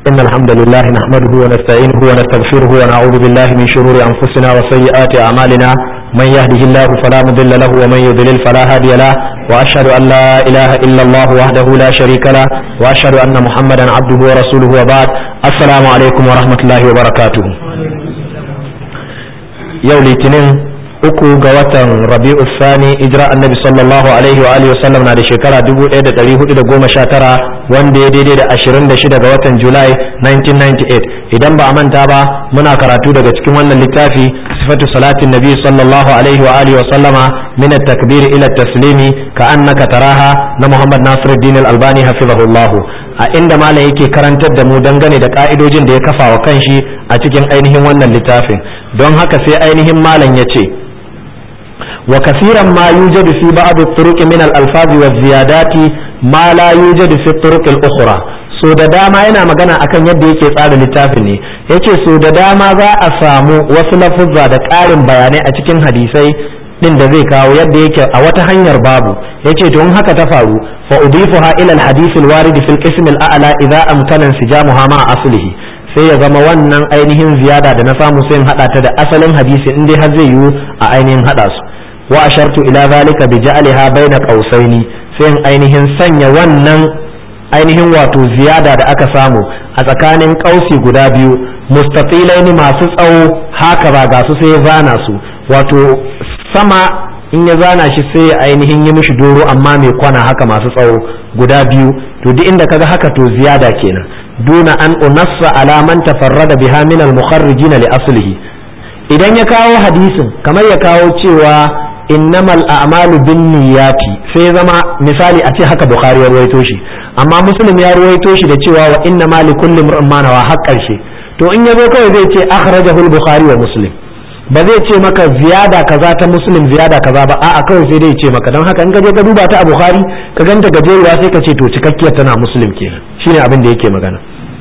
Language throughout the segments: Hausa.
إن الحمد لله نحمده ونستعينه ونستغفره ونعوذ بالله من شرور أنفسنا وسيئات أعمالنا من يهده الله فلا مضل له ومن يضلل فلا هادي له وأشهد أن لا إله إلا الله وحده لا شريك له وأشهد أن محمدا عبده ورسوله وبعد السلام عليكم ورحمة الله وبركاته يوم الاثنين uku ga watan rabi'u sani ijira annabi sallallahu alaihi wa alihi wasallam na da shekara 1419 wanda ya daidai da 26 ga watan julai 1998 idan ba a manta ba muna karatu daga cikin wannan littafi sifatu salatin nabi sallallahu alaihi wa alihi wasallama min at-takbir ila at-taslimi ka annaka taraha na muhammad nasiruddin al-albani hafizahullah a inda malam yake karantar da mu dangane da ka'idojin da ya kafa wa kanshi a cikin ainihin wannan littafin don haka sai ainihin malam ya ce وكثيرا ما يوجد في بعض الطرق من الألفاظ والزيادات ما لا يوجد في الطرق الأخرى so da dama yana magana akan yadda yake tsara littafin ne yace so da dama za a samu wasu lafuzza da ƙarin bayanai a cikin hadisai din da zai kawo yadda yake a wata hanyar babu yace don haka ta faru fa udifuha ila al-hadith al-warid fi al-qism al-a'la idza amkana insijamuha ma aslihi sai ya zama wannan ainihin ziyada da na samu sai in hada ta da asalin hadisi in dai har zai yiwu a ainihin hada su wa ashartu ila zalika bi ja'aliha baina qausaini sai in ainihin sanya wannan ainihin wato ziyada da aka samu a tsakanin kausi guda biyu mustaqilaini masu tsawo haka ba ga su sai ya zana su wato sama in ya zana shi sai ya ainihin yi mishi doro amma mai kwana haka masu tsawo guda biyu to duk inda kaga haka to ziyada kenan duna an unassa ala man tafarrada biha min al-mukharrijin li aslihi idan ya kawo hadisin kamar ya kawo cewa innamal a'malu binniyati sai zama misali a ce haka bukhari ya ruwaito shi amma muslim ya ruwaito shi da cewa wa inna ma likulli imrin ma nawa har karshe to in yazo kawai zai ce akhrajahu al-bukhari wa muslim ba zai ce maka ziyada kaza ta muslim ziyada kaza ba a'a kawai sai dai ce maka don haka in ka je ka duba ta a bukhari ka ganta gajeruwa sai ka ce to cikakkiyar tana muslim kenan shine abin da yake magana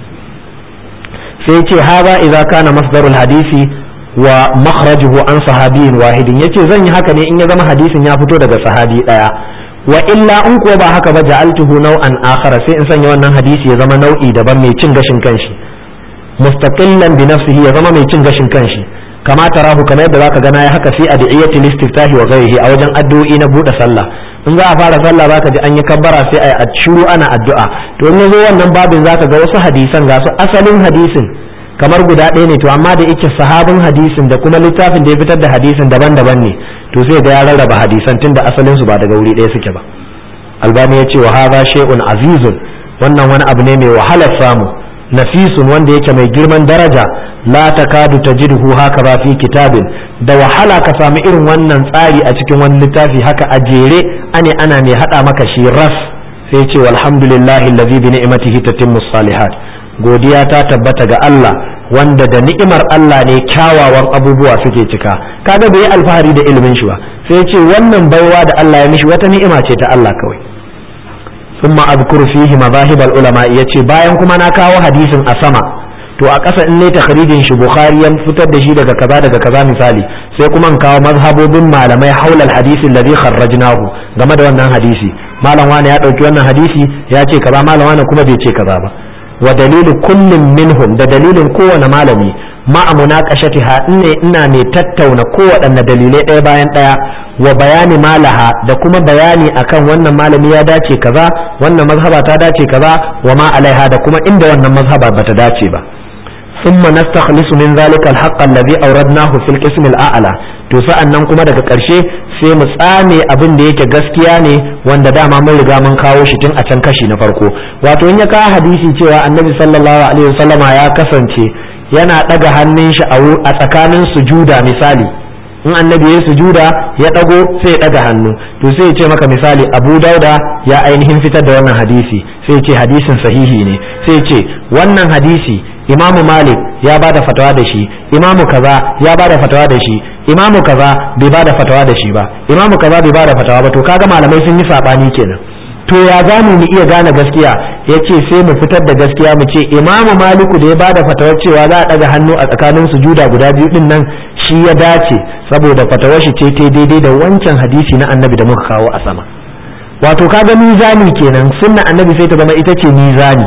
sai ce haza idza kana masdarul hadisi wa makhrajuhu an sahabiyin wahidin yace zan yi haka ne in ya zama hadisin ya fito daga sahabi daya wa illa in kuwa ba haka ba ja'altuhu naw'an akhara sai in sanya wannan hadisi ya zama nau'i daban mai cin gashin kanshi mustaqillan bi nafsihi ya zama mai cin gashin kanshi kama tarahu kamar yadda zaka gana ya haka fi adiyati listiftahi wa ghairihi a wajen addu'o'i na bude sallah in za a fara sallah zaka ji an yi kabbara sai a shiru ana addu'a to in yazo wannan babin zaka ga wasu hadisan ga su asalin hadisin kamar guda ɗaya ne to amma da yake sahabin hadisin da kuma littafin da ya fitar da hadisin daban-daban ne to sai ga ya rarraba hadisan tunda asalin su ba daga wuri ɗaya suke ba albani ya ce wa hadha shay'un azizun wannan wani abu ne mai wahalar samu nafisun wanda yake mai girman daraja la takadu tajidhu haka ba fi kitabin da wahala ka samu irin wannan tsari a cikin wani littafi haka a jere ane ana mai hada maka shi ras sai ce walhamdulillahi allazi bi ni'matihi tatimmu salihat godiya ta tabbata ga Allah wanda da ni'imar Allah ne kyawawan abubuwa suke cika kaga bai alfahari da ilimin shi ba sai ce wannan baiwa da Allah ya mishi wata ni'ima ce ta Allah kawai thumma azkuru fihi madahib ulama yace bayan kuma na kawo hadisin a sama to a ƙasa in ne takhrijin shi bukhari ya fitar da shi daga kaza daga kaza misali sai kuma in kawo mazhabobin malamai haulal hadisi alladhi kharrajnahu game da wannan hadisi malam wani ya dauki wannan hadisi ya ce kaza malam wani kuma bai ce kaza ba wa dalilu kullum minhum da dalilin kowane malami ma'a munaqashatiha ne ina mai tattauna kowaɗanne dalilai ɗaya bayan ɗaya wa bayani malaha da kuma bayani akan wannan malami ya dace kaza wannan mazhaba ta dace kaza wa ma alaiha da kuma inda wannan mazhaba bata dace ba ثم نستخلص من ذلك الحق الذي أوردناه في القسم الأعلى to sa'an nan kuma daga ƙarshe sai mu tsame abin da yake gaskiya ne wanda dama mun riga mun kawo shi tun a can kashi na farko wato in ya kawo hadisi cewa annabi sallallahu alaihi wasallama ya kasance yana ɗaga hannun shi a tsakanin sujuda misali in annabi ya sujuda ya ɗago sai ya ɗaga hannu to sai ya ce maka misali abu dauda ya ainihin fitar da wannan hadisi sai ya ce hadisin sahihi ne sai ya ce wannan hadisi imamu malik ya bada fatawa da shi imamu kaza ya bada fatawa da shi imamu kaza bai bada fatawa da shi ba imamu kaza bai bada fatawa ba to kaga malamai sun yi sabani kenan to ya za mu iya gane gaskiya ya ce sai mu fitar da gaskiya mu ce imamu maliku da ya bada fatawar cewa za a ɗaga hannu a tsakanin sujuda guda biyu din nan shi ya dace saboda fatawar shi ce ta daidai da wancan hadisi na annabi da muka kawo a sama wato kaga mizani kenan sunna annabi sai ta zama ita ce mizani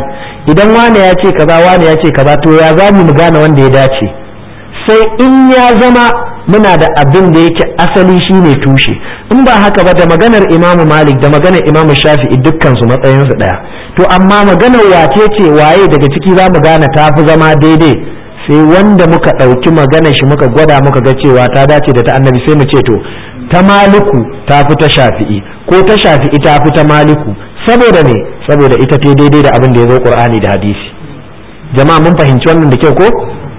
idan wane ya ce kaza wane ya ce kaza to ya za mu gane wanda ya dace sai in ya zama muna da abin da yake asali shine tushe in ba haka ba da maganar imamu malik da maganar imamu shafi'i dukkan su matsayinsu ɗaya to amma maganar wace ce waye daga ciki za mu gane ta fi zama daidai sai wanda muka ɗauki maganar shi muka gwada muka ga cewa ta dace da ta annabi sai mu ce to ta maliku ta fi ta shafi'i ko ta shafi'i ta fi ta maliku saboda ne saboda ita ta daidai da abin da ya zo qur'ani da hadisi jama'a mun fahimci wannan da kyau ko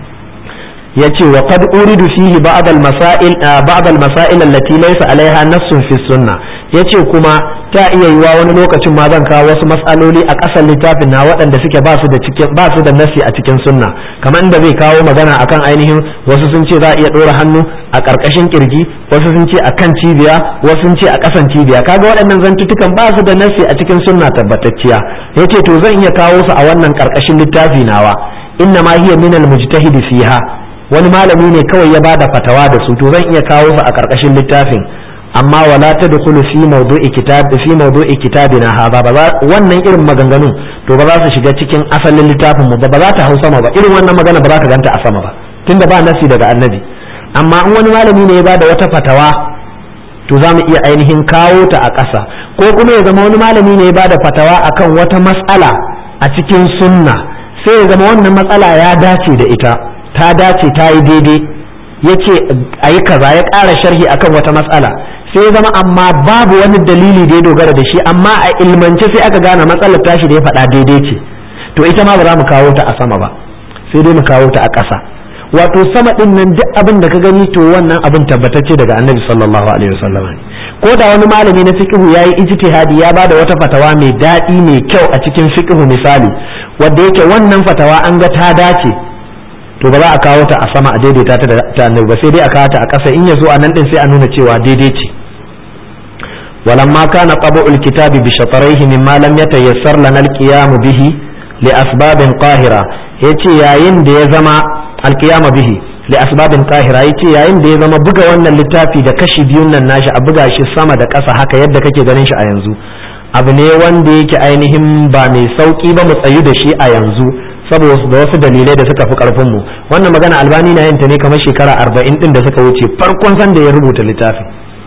yace wa qad uridu fihi ba'd al-masail ba'd al-masail allati laysa alaiha nassun fi sunna yace kuma ta iya yiwa wani lokacin ma zan kawo wasu matsaloli a ƙasar littafin na waɗanda suke ba su da cikin ba su da nasi a cikin sunna kamar inda zai kawo magana akan ainihin wasu sun ce za a iya ɗora hannu a ƙarƙashin kirji wasu sun ce akan cibiya wasu sun ce a ƙasan cibiya kaga waɗannan zantutukan ba su da nasi a cikin sunna tabbatacciya yace to zan iya kawo su a wannan ƙarƙashin littafi nawa inna ma hiya min al-mujtahid fiha wani malami ne kawai ya bada fatawa da su to zan iya kawo su a ƙarƙashin littafin amma wala tadkhulu fi mawdu'i kitab fi mawdu'i kitabina hadha ba wannan irin maganganun to ba za su shiga cikin asalin littafin mu ba ba za ta hau sama ba irin wannan magana ba za ka ganta a sama ba tunda ba nasi daga annabi amma in wani malami ne ya bada wata fatawa to za mu iya ainihin kawo ta a ƙasa ko kuma ya zama wani malami ne ya bada fatawa akan wata matsala a cikin sunna sai ya zama wannan matsala ya dace da ita ta dace ta yi daidai ya ce a yi kaza ya ƙara sharhi akan wata matsala sai ya zama amma babu wani dalili da ya dogara da shi amma a ilmance sai aka gane matsalar tashi da ya faɗa daidai ce to ita ma ba za mu kawo ta a sama ba sai dai mu kawo ta a ƙasa wato sama ɗin nan duk abin da ka gani to wannan abin tabbatacce daga annabi sallallahu alaihi wasallam ko da wani malami na fiqhu yayi ijtihadi ya bada wata fatawa mai daɗi mai kyau a cikin fiqhu misali wanda yake wannan fatawa an ga ta dace to ba za a kawo ta a sama a daidaita ta da annabi ba sai dai a kawo ta a ƙasa in yazo a nan din sai a nuna cewa daidai ce ولما كان طبع الكتاب بشطريه مما لم يتيسر لنا القيام به لأسباب قاهرة yace yayin da ya zama alkiyama bihi li asbabin qahira yace yayin da ya zama buga wannan littafi da kashi biyun nan nashi a buga shi sama da ƙasa haka yadda kake ganin shi a yanzu abu ne wanda yake ainihin ba mai sauki ba mu tsayu da shi a yanzu saboda da wasu dalilai da suka fi karfin mu wannan magana albani na yin ta ne kamar shekara arba'in din da suka wuce farkon san da ya rubuta littafin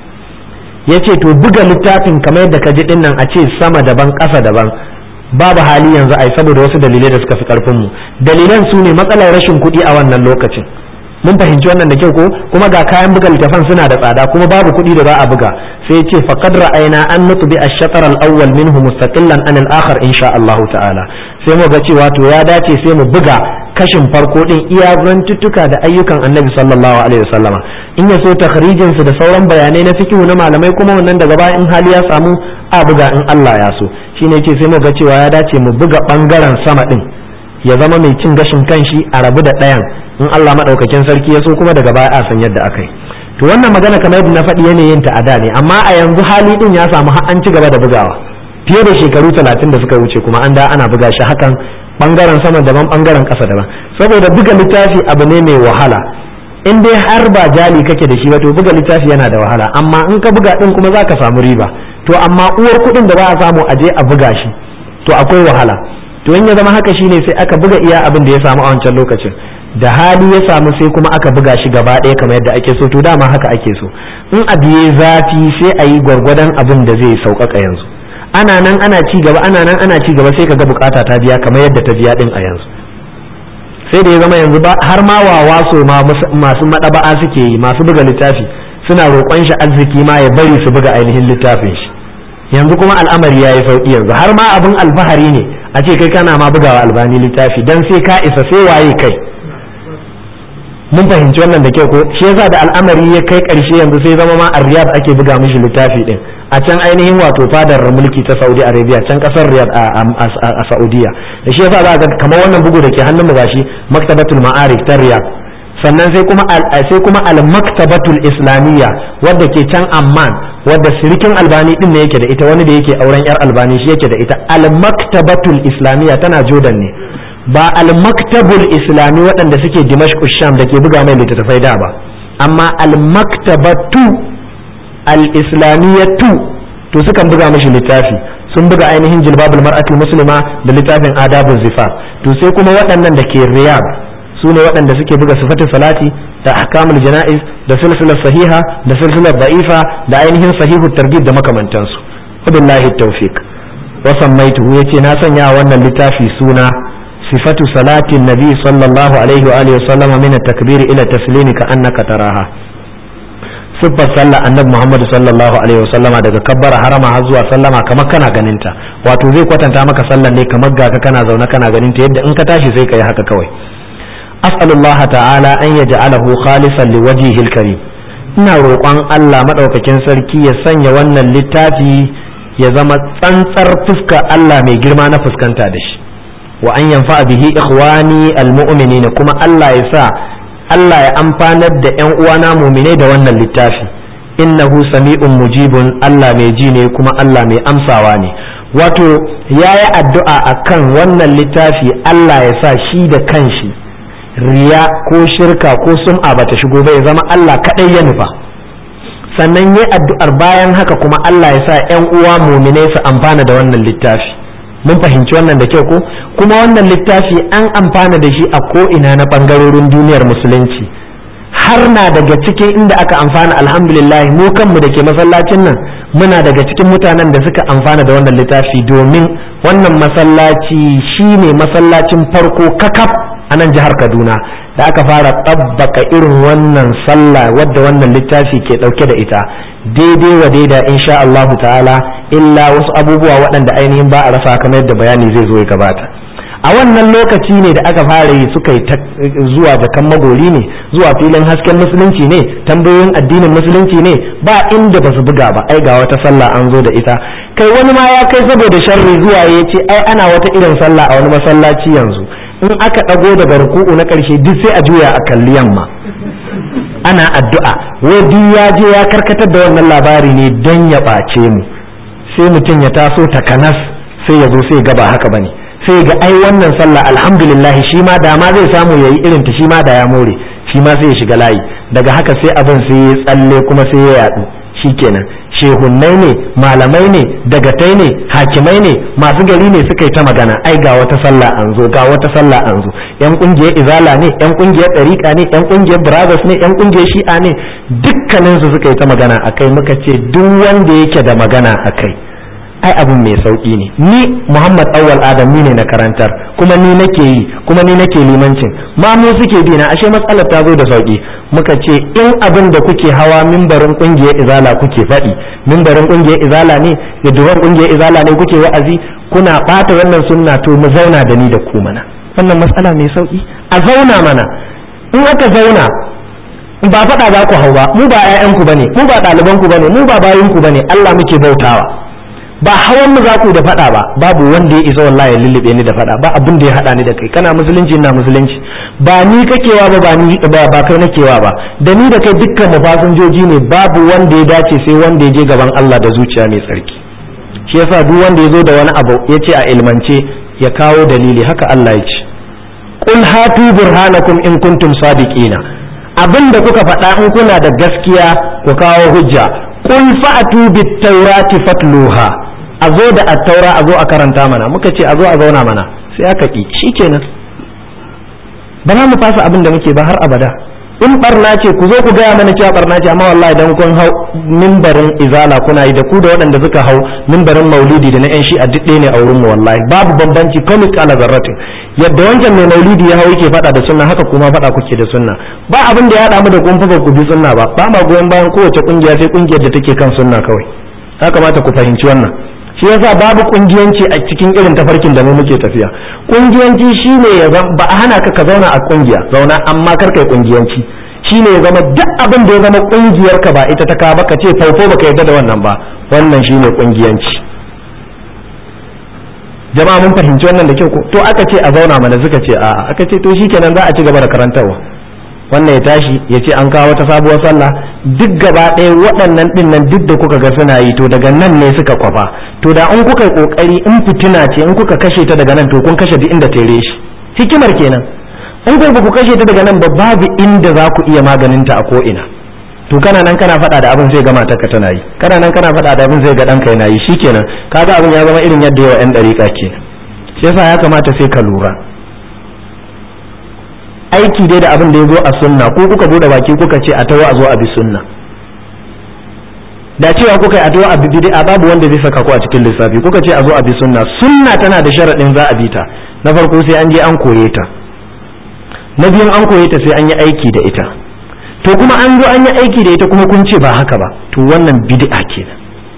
ya ce to buga littafin kamar yadda ka ji din nan a ce sama daban ƙasa daban babu hali yanzu ai saboda wasu dalilai da suka fi karfin mu dalilan su ne matsalar rashin kuɗi a wannan lokacin mun fahimci wannan da kyau ko kuma ga kayan buga littafan suna da tsada kuma babu kuɗi da za a buga sai ya ce faqad ra'ayna an nutbi ash-shatr al-awwal minhu mustaqillan an al-akhar insha Allah ta'ala sai mu ga cewa to ya dace sai mu buga kashin farko din iya zantuttuka da ayyukan annabi sallallahu alaihi wasallama in ya so takhrijin su da sauran bayanai na fikihu na malamai kuma wannan daga baya in hali ya samu a buga in Allah ya so shine yace sai mu ga cewa ya dace mu buga bangaren sama din ya zama mai cin gashin kanshi a rabu da ɗayan in Allah madaukakin sarki ya so kuma daga baya a san yadda akai to wannan magana kamar yadda na faɗi yanayin ta a da ne amma a yanzu hali din ya samu har an ci gaba da bugawa fiye da shekaru talatin da suka wuce kuma an da ana buga shi hakan bangaren sama daban bangaren ƙasa daban saboda buga littafi abu ne mai wahala in dai har ba jali kake da shi ba to buga littafi yana da wahala amma in ka buga din kuma za ka samu riba to amma uwar kuɗin da za a samu a je a buga shi to akwai wahala to in ya zama haka shine sai aka buga iya abin da ya samu a wancan lokacin da hali ya samu sai kuma aka buga shi gaba ɗaya kamar yadda ake so to dama haka ake so in abu ya zafi sai a yi gwargwadon abin da zai sauƙaƙa yanzu ana nan ana ci gaba ana nan ana ci gaba sai ka ga bukata ta biya kamar yadda ta biya din a yanzu sai da ya zama yanzu ba har ma wawa so ma masu madaba'a suke yi masu buga littafi suna roƙon shi arziki ma ya bari su buga ainihin littafin shi yanzu kuma al'amari ya yi sauƙi yanzu har ma abin alfahari ne a ce kai kana ma bugawa albani littafi dan sai ka isa sai waye kai mun fahimci wannan da kyau ko shi yasa da al'amari ya kai ƙarshe yanzu sai zama ma a riyad ake buga mishi littafi din a can ainihin wato fadar mulki ta saudi arabia can kasar riyad a saudiya da shi yasa za ga kamar wannan bugu da ke hannun mu gashi maktabatul ma'arif ta riyad sannan sai kuma sai kuma al maktabatul islamiyya wadda ke can amman wadda sirikin albani din ne yake da ita wani da yake auren yar albani shi yake da ita al maktabatul islamiyya tana jordan ne ba al maktabul islami waɗanda suke dimashq sham da ke buga mai littattafai da ba amma al maktabatu al-islamiyatu to sukan buga mashi littafi sun buga ainihin jilbabul mar'atul muslima da littafin adabul zifaf to sai kuma waɗannan da ke riyab su ne waɗanda suke buga sifatin salati da ahkamul jana'iz da silsilar sahiha da silsilar da'ifa da ainihin sahihu targhib da makamantansu wabillahi tawfiq wa sammaituhu yace na sanya wannan littafi suna sifatu salatin nabi sallallahu alaihi wa alihi wasallama min at-takbir ila taslimi ka annaka taraha siffar sallah annabi muhammad sallallahu alaihi wasallama daga kabbara harama har zuwa sallama kamar kana ganinta wato zai kwatanta maka sallan ne kamar ga ka kana zaune kana ganinta yadda in ka tashi sai ka yi haka kawai as'alullaha ta'ala an yaj'alahu khalisan liwajhihil karim ina roƙon Allah madaukakin sarki ya sanya wannan littafi ya zama tsantsar fuska Allah mai girma na fuskanta da shi wa an yanfa bihi ikhwani almu'minin kuma Allah ya sa Allah ya amfanar da ƴan uwana mu'minai da wannan littafi innahu sami'un mujibun Allah mai ji ne kuma Allah mai amsawa ne wato yayi addu'a akan wannan littafi Allah ya sa shi da kanshi riya ko shirka ko sum'a bata shigo ba ya zama Allah kadai ya nufa sannan yi addu'ar bayan haka kuma Allah ya sa ‘yan uwa muminai su amfana da wannan littafi mun fahimci wannan da kyau ko kuma wannan littafi an amfana da shi a ko'ina na ɓangarorin duniyar musulunci har na daga cikin inda aka amfana alhamdulillah mu kanmu da ke masallacin nan muna daga cikin mutanen da suka amfana da wannan littafi domin wannan masallaci shine masallacin farko kakaf a nan jihar kaduna da aka fara ɗabbaka irin wannan sallah wadda wannan littafi ke ɗauke da ita daidai wa daida insha Allahu ta'ala illa wasu abubuwa waɗanda ainihin ba a rasa kamar yadda bayani zai zo ya gabata a wannan lokaci ne da aka fara yi suka yi zuwa jakan magori ne zuwa filin hasken musulunci ne tambayoyin addinin musulunci ne ba inda ba su buga ba ai ga wata sallah an zo da ita kai wani ma ya kai saboda sharri zuwa ya ce ai ana wata irin sallah a wani masallaci yanzu in aka ɗago daga ruku'u na ƙarshe duk sai a juya a kalli yamma ana addu'a wai duk ya je ya karkatar da wannan labari ne don ya ɓace mu sai mutum ya taso takanas sai ya zo sai gaba haka bane sai ga ai wannan sallah alhamdulillah shi ma da ma zai samu yayi irin ta shi ma da ya more shi ma sai ya shiga layi daga haka sai abin sai ya tsalle kuma sai ya yadu shikenan shehunnai ne malamai ne dagatai ne hakimai ne masu gari ne suka yi ta magana ai ga wata sallah an zo ga wata sallah an zo yan kungiyar izala ne yan kungiyar ɗariƙa ne yan kungiyar brothers ne yan kungiyar shi'a ne dukkanin su suka yi ta magana akai muka ce duk wanda yake da magana akai ai abin mai sauki ne ni muhammad awwal adam ni ne na karantar kuma ni nake yi kuma ni nake limancin ma mu suke bi na ashe matsalar ta zo da sauki muka ce in abin da kuke hawa mimbarin kungiyar izala kuke faɗi mimbarin kungiyar izala ne da duwan kungiyar izala ne kuke wa'azi kuna ɓata wannan sunna to mu zauna da ni da ku mana wannan matsala mai sauki a zauna mana in aka zauna ba faɗa za ku hau ba mu ba 'ya'yanku bane mu ba ɗalibanku bane mu ba bayinku bane Allah muke bautawa ba hawan mu za ku da faɗa ba babu wanda ya isa wallahi ya lullube ni da faɗa ba abin da ya haɗa ni da kai kana musulunci ina musulunci ba ni kakewa ba ba ni ba ba kai nakewa ba da ni da kai dukkan mu fasinjoji ne babu wanda ya dace sai wanda ya je gaban Allah da zuciya mai tsarki shi yasa duk wanda ya zo da wani abu ya ce a ilmance ya kawo dalili haka Allah ya ce qul hatu burhanakum in kuntum sadiqina abin da kuka faɗa in kuna da gaskiya ku kawo hujja qul fa'tu bit taurati fatluha a zo da attaura a zo a karanta mana muka ce a zo a zauna mana sai aka ki shikenan ba za mu fasa abin da muke ba har abada in barna ce ku zo ku gaya mana cewa barna ce amma wallahi dan kun hau mimbarin izala kuna yi da ku da waɗanda suka hau mimbarin maulidi da na yan shi'a duk ɗaya ne a wurin mu wallahi babu bambanci komai kala zarratin yadda wancan mai maulidi ya hau yake faɗa da sunna haka kuma faɗa kuke da sunna ba abin da ya haɗa mu da kun fa ku bi sunna ba ba ma goyon bayan kowace kungiya sai kungiyar da take kan sunna kawai ya kamata ku fahimci wannan shi yasa babu kungiyanci a cikin irin tafarkin da mu muke tafiya kungiyanci shine ya ba a hana ka ka zauna a kungiya zauna amma kar kai kungiyanci shine ya zama duk abin da ya zama kungiyar ka ba ita ta ka ba ka ce faufo baka yarda da wannan ba wannan shine kungiyanci jama'a mun fahimci wannan da kyau ko to aka ce a zauna mana suka ce a'a aka ce to shikenan za a ci gaba da karantarwa wannan ya tashi ya ce an kawo wata sabuwar sallah duk gaba ɗaya waɗannan ɗin nan duk da kuka ga suna yi to daga nan ne suka kwafa to da in kuka kokari in fitina ce in kuka kashe ta daga nan to kun kashe duk inda tere shi hikimar kenan in ku ku kashe ta daga nan ba babu inda za ku iya maganin ta a ko ina to kana nan kana faɗa da abin zai gama taka tana yi kana nan kana faɗa da abin zai ga ɗanka yana yi shikenan kaga abin ya zama irin yadda yawa yan ɗariƙa ke shi yasa ya kamata sai ka lura aiki dai da abin da ya zo a sunna ko kuka bude baki kuka ce a tawo a zo a bi sunna da cewa kuka yi a tawo a bi bid'a babu wanda zai saka ku a cikin lissafi kuka ce a zo a bi sunna sunna tana da sharaɗin za a bi ta na farko sai an je an koye ta na biyun an koye ta sai an yi aiki da ita to kuma an zo an yi aiki da ita kuma kun ce ba haka ba to wannan bid'a kenan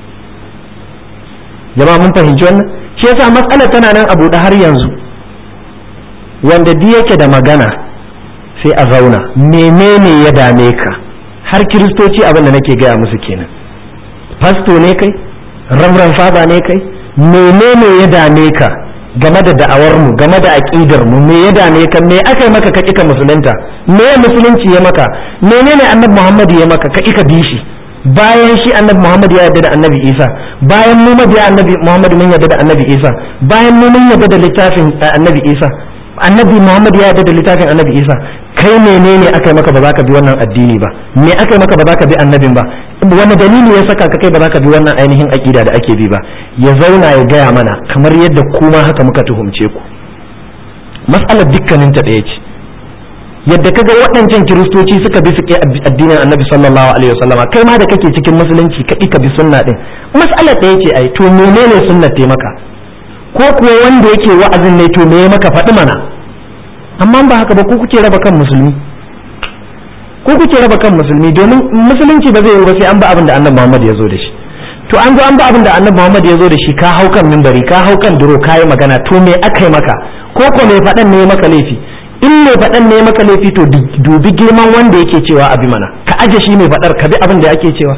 jama'a mun fahimci wannan shi yasa matsalar tana nan a buɗe har yanzu wanda duk yake da magana sai a zauna menene ya dame ka har kiristoci abin da nake gaya musu kenan fasto ne kai ramran fada ne kai menene ya dame ka game da da'awar mu game da aqidar mu me ya dame ka me aka yi maka ka kika musulunta me musulunci ya maka menene annabi Muhammad ya maka ka kika bi shi bayan shi annabi Muhammad ya yarda da annabi Isa bayan mu mabiya annabi Muhammad mun yarda da annabi Isa bayan mu mun yarda da littafin annabi Isa annabi Muhammad ya yarda da littafin annabi Isa kai menene aka yi maka ba za ka bi wannan addini ba me aka yi maka ba za ka bi annabin ba wani dalili ya saka ka kai ba za ka bi wannan ainihin aƙida da ake bi ba ya zauna ya gaya mana kamar yadda kuma haka muka tuhumce ku matsalar dukkanin ta ɗaya ce yadda kaga waɗancan kiristoci suka bi su addinin annabi sallallahu alaihi wasallam kai ma da kake cikin musulunci ka ka bi sunna din matsalar ɗaya ce ai to menene sunnar te maka ko kuwa wanda yake wa'azin ne to me ya maka faɗi mana amma ba haka ba ko kuke raba kan musulmi ko kuke raba kan musulmi domin musulunci ba zai yi ba sai an ba abin da annabi Muhammad ya zo da shi to an zo an ba abin da annabi Muhammad ya zo da shi ka hau kan mimbari ka hau kan duro ka yi magana to me aka yi maka ko ko mai faɗan ne maka laifi in mai faɗan ne maka laifi to dubi girman wanda yake cewa abi mana ka aje shi mai faɗar ka bi abin da ake cewa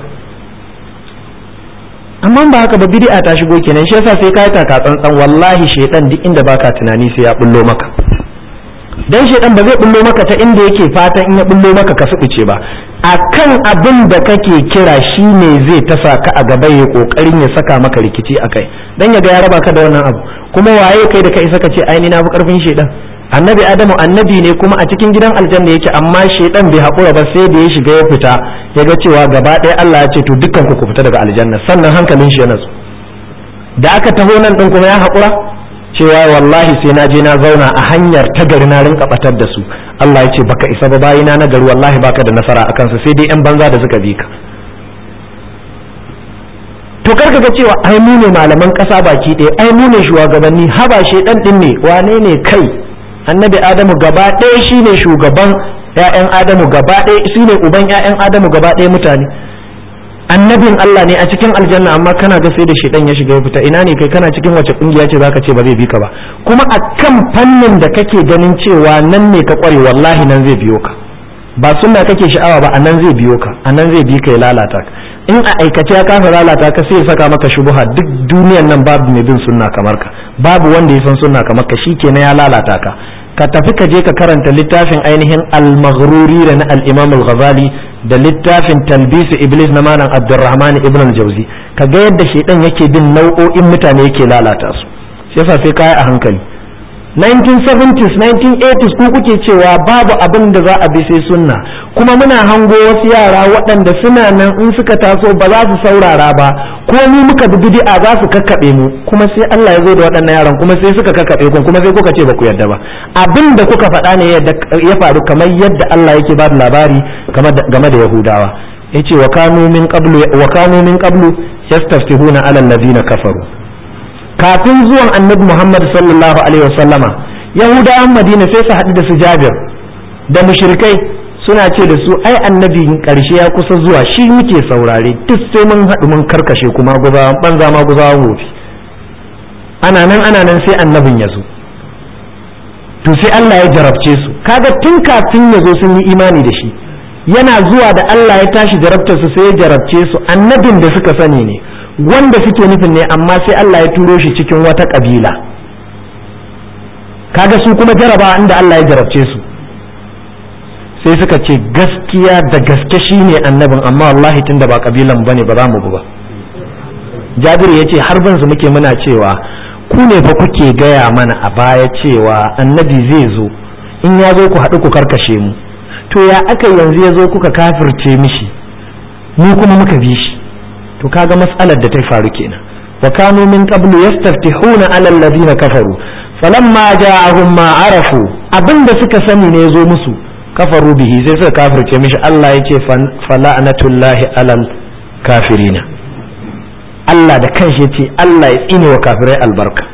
amma ba haka ba bid'a ta shigo kenan shi yasa sai ka yi taka tsantsan wallahi shedan duk inda baka tunani sai ya bullo maka dan shedan ba zai bullo maka ta inda yake fatan in ya bullo maka ka suɓuce ba akan abin da kake kira shi ne zai tasa ka a gaba ya kokarin ya saka maka rikici akai dan ya ga ya raba ka da wannan abu kuma waye kai da kai saka ce ai ni na fi karfin shedan annabi adamu annabi ne kuma a cikin gidan aljanna yake amma shedan bai haƙura ba sai da ya shiga ya fita ya ga cewa gaba ɗaya Allah ya ce to dukkan ku ku fita daga aljanna sannan hankalin shi ya natsu da aka taho nan din kuma ya haƙura cewa wallahi sai na je na zauna a hanyar ta gari na rinka batar da su Allah ya ce baka isa ba bayina na gari wallahi baka da nasara a kansu sai dai yan banza da suka bi ka to karka ga cewa ai mu ne malaman kasa baki ɗaya ai mu ne shugabanni haba shedan din ne wane ne kai annabi adamu gaba ɗaya shine shugaban ƴaƴan adamu gaba ɗaya shine uban ƴaƴan adamu gaba ɗaya mutane annabin Allah ne a cikin aljanna amma kana ga sai da shedan ya shiga ya fita ina ne kai kana cikin wace kungiya ce zaka ce ba zai bi ka ba kuma a kan fannin da kake ganin cewa nan ne ka kware wallahi nan zai biyo ka ba sunna kake sha'awa ba a nan zai biyo ka a nan zai bi ka ya lalata ka in a aikace ya kasa lalata ka sai ya saka maka shubuha duk duniyan nan babu mai bin sunna kamar ka babu wanda ya san sunna kamar ka shikenan ya lalata ka ka tafi ka je ka karanta littafin ainihin al-maghruri da na al-imam al-ghazali da littafin talbisu iblis na malam abdurrahman ibn al-jauzi ka ga yadda shedan yake bin nau'o'in mutane yake lalata su shi yasa sai kai a hankali 1970s 1980s ku kuke cewa babu abin da za a bi sai sunna kuma muna hango wasu yara waɗanda suna nan in suka taso ba za su saurara ba ko mu muka bi bid'a za su kakkaɓe mu kuma sai Allah ya zo da waɗannan yaran kuma sai suka kakkaɓe ku kuma sai kuka ce ba ku yarda ba abin da kuka faɗa ne ya faru kamar yadda Allah yake ba da labari game da Yahudawa yace wa kanu min qablu wa kanu min qablu yastaftihuna ala allazina kafaru kafin zuwan annabi Muhammad sallallahu alaihi wasallama Yahudawan Madina sai su haɗu da su Jabir da mushrikai suna ce da su ai annabi karshe ya kusa zuwa shi muke saurare duk sai mun haɗu mun karkashe kuma guzawan banza ma guzawan wofi ana nan ana nan sai annabin ya zo to sai Allah ya jarabce su kaga tun kafin ya zo sun yi imani da shi yana zuwa da Allah ya tashi jarabtar su sai ya jarabce su annabin da suka sani ne wanda suke nufin ne amma sai Allah ya turo shi cikin wata kabila kaga su kuma jaraba inda Allah ya jarabce su sai suka ce gaskiya da gaske shi ne annabin amma wallahi tunda ba kabilan bane ba za mu ba jabiru ya ce har ban su muke muna cewa ku ne fa kuke gaya mana a baya cewa annabi zai zo in ya zo ku haɗu ku karkashe mu to ya aka yanzu ya zo kuka kafirce mishi mu kuma muka bi shi to kaga mas'alar da ta faru kenan wa kanu min qablu yastaftihuna ala alladhina kafaru falamma ja'ahum ma arafu abinda suka sani ne zo musu kafaru bihi sai suka kafirce mishi Allah ya ce fala'anatullahi alal kafirina Allah da kanshi ya ce Allah ya tsine wa kafirai albarka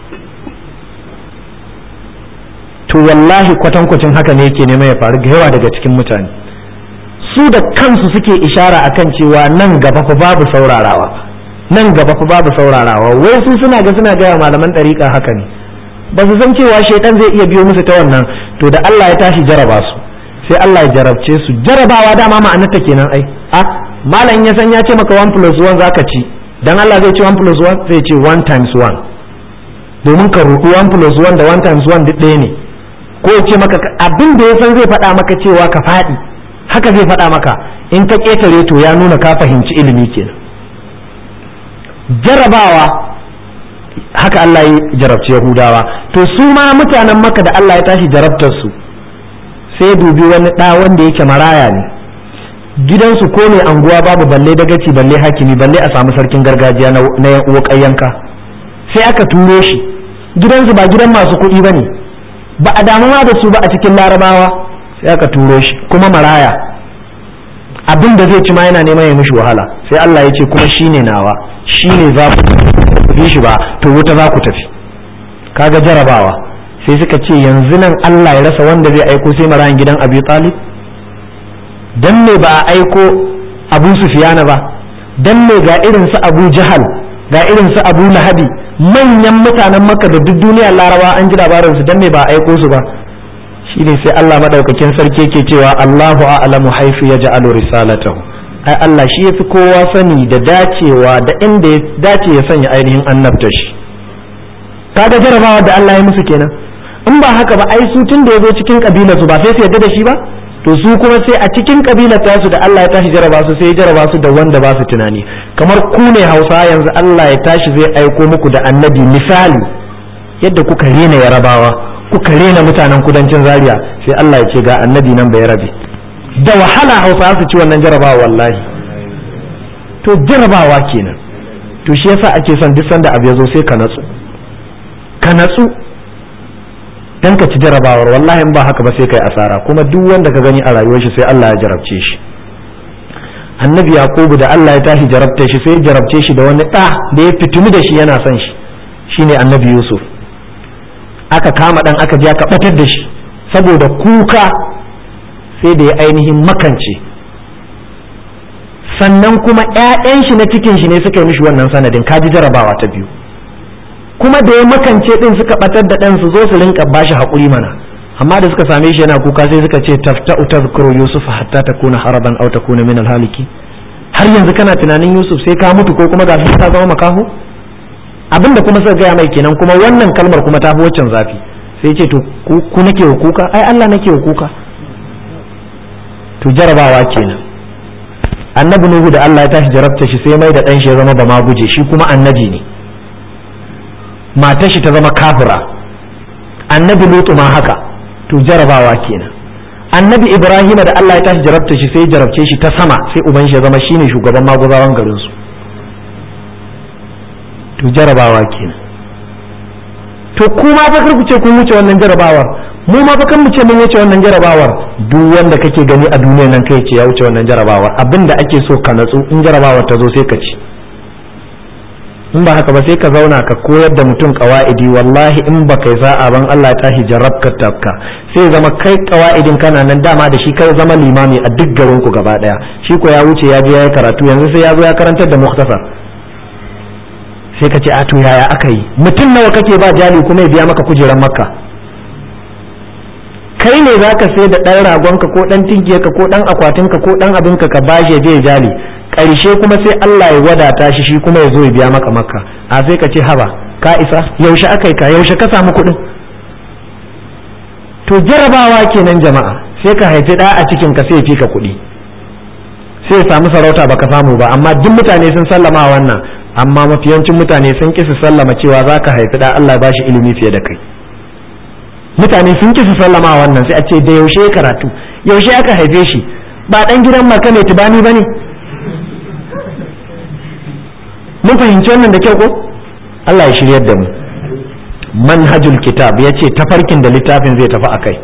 to wallahi kwatankwacin haka ne yake nema ya faru ga yawa daga cikin mutane su da kansu suke ishara akan cewa nan gaba fa babu saurarawa nan gaba fa babu saurarawa wai su suna ga suna gaya malaman ɗariƙa haka ne ba su san cewa shaitan zai iya biyo musu ta wannan to da Allah ya tashi jaraba su sai Allah ya jarabce su jarabawa dama ma'anarta kenan ai a malam ya san ya ce maka 1 plus 1 zaka ci dan Allah zai ce 1 plus 1 zai ce 1 times 1 domin ka rudu 1 plus 1 da 1 times 1 duk ɗaya ne ko ya ce maka abin da ya san zai faɗa maka cewa ka faɗi haka zai faɗa maka in ka ƙetare to ya nuna ka fahimci ilimi kenan jarabawa haka Allah ya jarabci Yahudawa to su ma mutanen maka da Allah ya tashi jarabtar su sai dubi wani ɗa wanda yake maraya ne gidansu ko mai anguwa babu balle dagaci balle hakimi balle a samu sarkin gargajiya na yan uwa ƙayyanka sai aka turo shi gidansu ba gidan masu kuɗi ba ne ba a damuwa da su ba a cikin larabawa sai aka turo shi kuma maraya abin da zai ci ma yana neman ya mishi wahala sai Allah ya ce kuma shine nawa shine za ku bi shi ba to wuta za ku tafi kaga jarabawa sai suka ce yanzu nan Allah ya rasa wanda zai aiko sai marayan gidan Abi Talib dan me ba a aiko Abu Sufyana ba dan me ga irin su Abu Jahal ga irin su Abu Lahabi manyan mutanen Makka da duk duniya Laraba an ji labarin su dan me ba a aiko su ba shine sai Allah madaukakin sarki yake cewa Allahu a'lamu haifu yaj'alu risalatahu ai Allah shi yafi kowa sani da dacewa da inda ya dace ya sanya ainihin annabta shi kaga jarabawa da Allah ya musu kenan in ba haka ba ai su tun da ya zo cikin kabilar su ba sai su yarda da shi ba to su kuma sai a cikin kabilar tasu da Allah ya tashi jaraba su sai ya jaraba su da wanda ba su tunani kamar ku ne Hausa yanzu Allah ya tashi zai aiko muku da annabi misali yadda kuka rena yarabawa kuka rena mutanen kudancin Zaria sai Allah ya ce ga annabi nan bai rabe da wahala Hausa su ci wannan jarabawa wallahi to jarabawa kenan to shi yasa ake son duk sanda abu ya zo sai ka natsu ka natsu dan ka ci jarabawar wallahi in ba haka ba sai kai asara kuma duk wanda ka gani a rayuwar shi sai Allah ya jarabce shi annabi yaqubu da Allah ya tashi jarabta shi sai ya jarabce shi da wani ɗa da ya fitinu da shi yana son shi shine annabi yusuf aka kama dan aka je aka batar da shi saboda kuka sai da ya ainihin makance sannan kuma 'ya'yan shi na cikin shi ne suka yi mishi wannan sanadin kaji jarabawa ta biyu kuma da ya makance din suka batar da ɗan su zo su rinka bashi haƙuri mana amma da suka same shi yana kuka sai suka ce tafta'u tadhkuru yusuf hatta takuna haraban aw takuna min alhaliki har yanzu kana tunanin yusuf sai ka mutu ko kuma ga ka zama makaho abinda kuma suka gaya mai kenan kuma wannan kalmar kuma ta fi waccan zafi sai ce to ku nake wa kuka ai Allah nake wa kuka to jarabawa kenan annabi nuhu da Allah ya tashi jarabta shi sai mai da ɗan shi ya zama ba ma guje shi kuma annabi ne matar shi ta zama kafira annabi lutu ma haka to jarabawa kenan annabi ibrahima da Allah ya tashi jarabta shi sai jarabce shi ta sama sai uban shi ya zama shine shugaban maguzawan garin su to jarabawa kenan to kuma fa ku ce kun wuce wannan jarabawar mu ma fa kan mu ce mun wuce wannan jarabawar duk wanda kake gani a duniyar nan kai ce ya wuce wannan jarabawar abinda ake so ka natsu in jarabawar ta zo sai ka ci in ba haka ba sai ka zauna ka koyar da mutum kawa'idi wallahi in ba kai sa'a ban Allah ya tashi jarabka tafka sai zama kai kawa'idin kana nan dama da shi kai zama limami a duk garin ku gaba daya shi ko ya wuce ya je ya yi karatu yanzu sai ya zo ya karantar da muktasar sai ka ce a to yaya aka yi mutum nawa kake ba jali kuma ya biya maka kujeran makka kai ne zaka sai da ɗan ragonka ko ɗan tinkiyarka ko ɗan akwatinka ko ɗan abinka ka bashi ya je ya jali ƙarshe kuma sai Allah ya wadata shi shi kuma ya zo ya biya maka makka a sai ka ce haba ka isa yaushe aka yi ka yaushe ka samu kuɗin to jarabawa kenan jama'a sai ka haifi ɗa a cikin ka sai ya fi ka kuɗi sai ya samu sarauta baka samu ba amma duk mutane sun sallama wannan amma mafiyancin mutane sun ƙi su sallama cewa za ka haifi ɗa Allah ba shi ilimi fiye da kai mutane sun ƙi su sallama wannan sai a ce da yaushe karatu yaushe aka haife shi ba ɗan gidan maka mai tubani ba ne mun fahimci wannan da kyau ko Allah ya shiryar da mu manhajul kitab ya ce tafarkin da littafin zai tafi a kai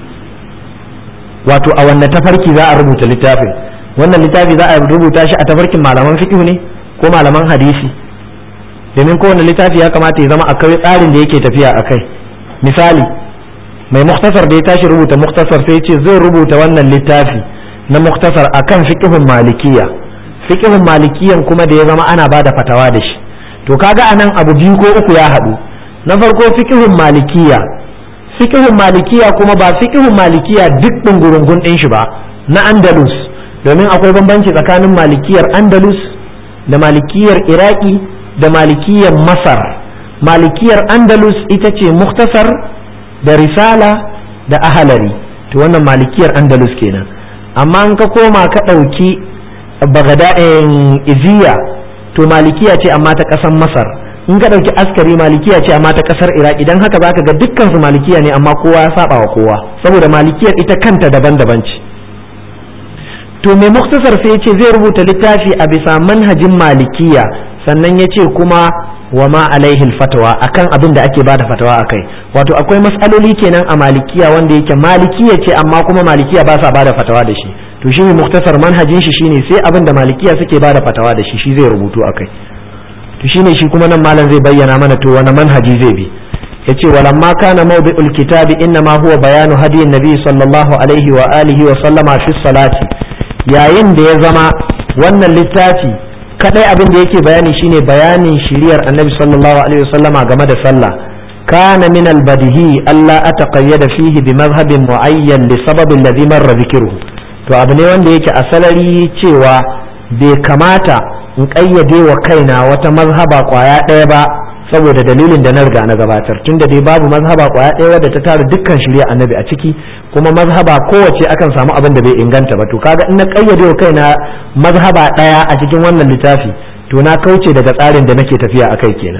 wato a wanne tafarki za a rubuta littafin wannan littafi za a rubuta shi a tafarkin malaman fiqh ne ko malaman hadisi domin kowane littafi ya kamata ya zama akwai tsarin da yake tafiya a kai misali mai muktasar da ya tashi rubuta muktasar sai ce zai rubuta wannan littafi na muktasar akan fiqhun malikiya fiqhun malikiyan kuma da ya zama ana bada fatawa da shi to kaga anan abu biyu ko uku ya haɗu na farko fiqhun malikiya fiqhun malikiya kuma ba fiqhun malikiya duk ɗungurungun ɗin shi ba na andalus domin akwai bambanci tsakanin malikiyar andalus da malikiyar iraki da malikiyar masar malikiyar andalus ita ce muktasar da risala da ahalari to wannan malikiyar andalus kenan amma an ka koma ka ɗauki bagada'in iziya to malikiya ce amma ta ƙasar masar in ka ɗauki askari malikiya ce amma ta ƙasar iraq idan haka zaka ga dukkan su malikiya ne amma kowa ya saba wa kowa saboda malikiyar ita kanta daban-daban ce to mai muktasar sai ya ce zai rubuta littafi a bisa manhajin malikiya sannan ya ce kuma wa ma alaihil fatawa akan abin da ake bada fatawa akai wato akwai matsaloli kenan a malikiya wanda yake malikiya ce amma kuma malikiya ba sa bada fatawa da shi to shi muktasar manhajin shi shine sai abin da malikiya suke bada fatawa da shi shi zai rubutu akai to shine shi kuma nan malam zai bayyana mana to wani manhaji zai bi yace walamma kana mawdi'ul kitabi inna ma huwa bayanu hadiyin nabi sallallahu alaihi wa alihi wa sallama fi salati yayin da ya zama wannan littafi kadai abin da yake bayani shine bayanin shiriyar annabi sallallahu alaihi wasallama game da sallah kana min albadihi alla ataqayyada fihi bi madhhabin muayyan li sababin ladhi marra dhikruhu to abu ne wanda yake a salari cewa bai kamata in kayyade wa kaina wata mazhaba kwaya ɗaya ba saboda dalilin da na riga na gabatar tunda dai babu mazhaba kwaya ɗaya wadda ta tara dukkan shirya annabi a ciki kuma mazhaba kowace akan samu abin da bai inganta ba to kaga in na kayyade wa kaina mazhaba ɗaya a cikin wannan littafi to na kauce daga tsarin da nake tafiya akai kenan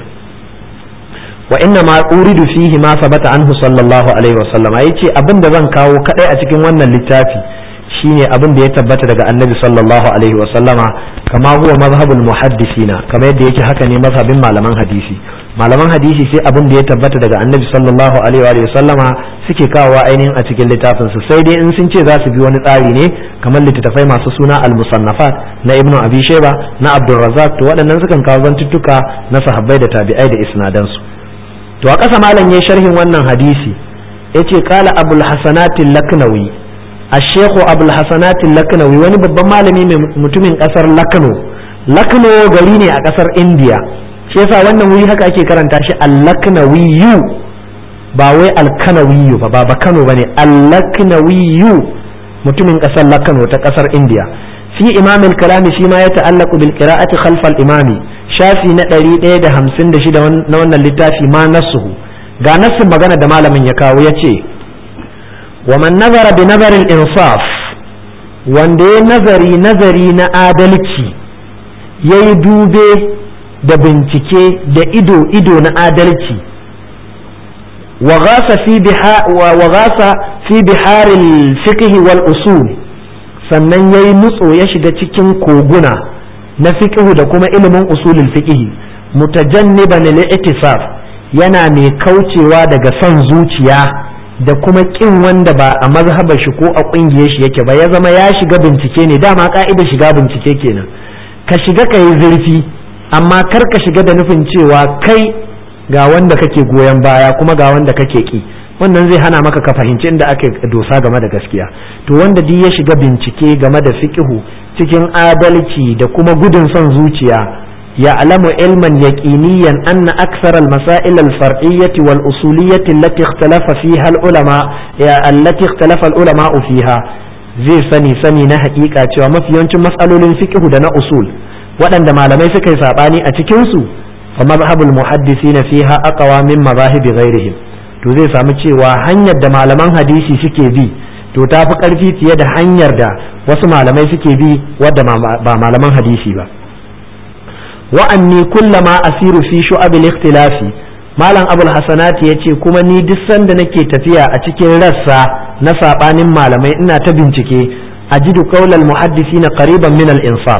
wa inna ma uridu fihi ma sabata anhu sallallahu alaihi wasallam yace abin da zan kawo kadai a cikin wannan littafi shine abin da ya tabbata daga annabi sallallahu alaihi wasallama kama huwa mazhabul muhaddisina kamar yadda yake haka ne mazhabin malaman hadisi malaman hadisi sai abin da ya tabbata daga annabi sallallahu alaihi wa sallama suke kawowa ainihin a cikin littafin su sai dai in sun ce za su bi wani tsari ne kamar littattafai masu suna al-musannafat na ibnu abi shayba na abdul razzaq to waɗannan sukan kawo zantuttuka na sahabbai da tabi'ai da isnadan su to a ƙasa malam yayin sharhin wannan hadisi yace qala abul hasanat laknawi الشيخ أبو الحسنات اللكنوي wani babban malami mai mutumin kasar lakno lakno gari ne a kasar india shi yasa wannan wuri haka ake karanta shi al-laknawiyu ba wai al-kanawiyu ba ba kano bane al-laknawiyu mutumin kasar lakno ta kasar india fi imam al-kalami shi ma ya ta'allaqu bil qira'ati khalf al-imami shafi na 156 na wannan littafi ma nasuhu ga nasin magana da malamin ya kawo yace ومن نظر بنظر الإنصاف wanda ya nazari nazari na adalci ya yi dube da bincike da ido-ido na adalci wa gasa fi biharil fiqhi wal usul sannan ya yi nutso ya shiga cikin koguna na fiqhu da kuma ilimin usulul fiqhi mutajanniban lil yana mai kaucewa daga son zuciya da kuma kin wanda ba a mazhabar shi ko a kungiyar shi yake ba ya zama ya shiga bincike ne dama ka'ida shiga bincike kenan ka shiga ka yi zurfi amma kar ka shiga da nufin cewa kai ga wanda kake goyon baya kuma ga wanda kake ki wannan zai hana maka ka fahimci inda ake dosa game da gaskiya to wanda duk ya shiga bincike game da fiqihu cikin adalci da kuma gudun son zuciya يعلم علما يقينيا أن أكثر المسائل الفرعية والأصولية التي اختلف فيها العلماء التي اختلف العلماء فيها zai sani sani na hakika cewa mafi yawancin matsalolin fiqhu da na usul waɗanda malamai suka yi saɓani a cikinsu fa mazhabul muhaddisina fiha aqwa min mazahibi ghairihim to zai samu cewa hanyar da malaman hadisi suke bi to ta fi ƙarfi fiye da hanyar da wasu malamai suke bi wadda ba malaman hadisi ba wa'anni kullama asiru fi shu'abil ikhtilafi malam abul hasanat ya ce kuma ni duk sanda nake tafiya a cikin rassa na sabanin malamai ina ta bincike ajidu qaulal muhaddisina qariban min al insaf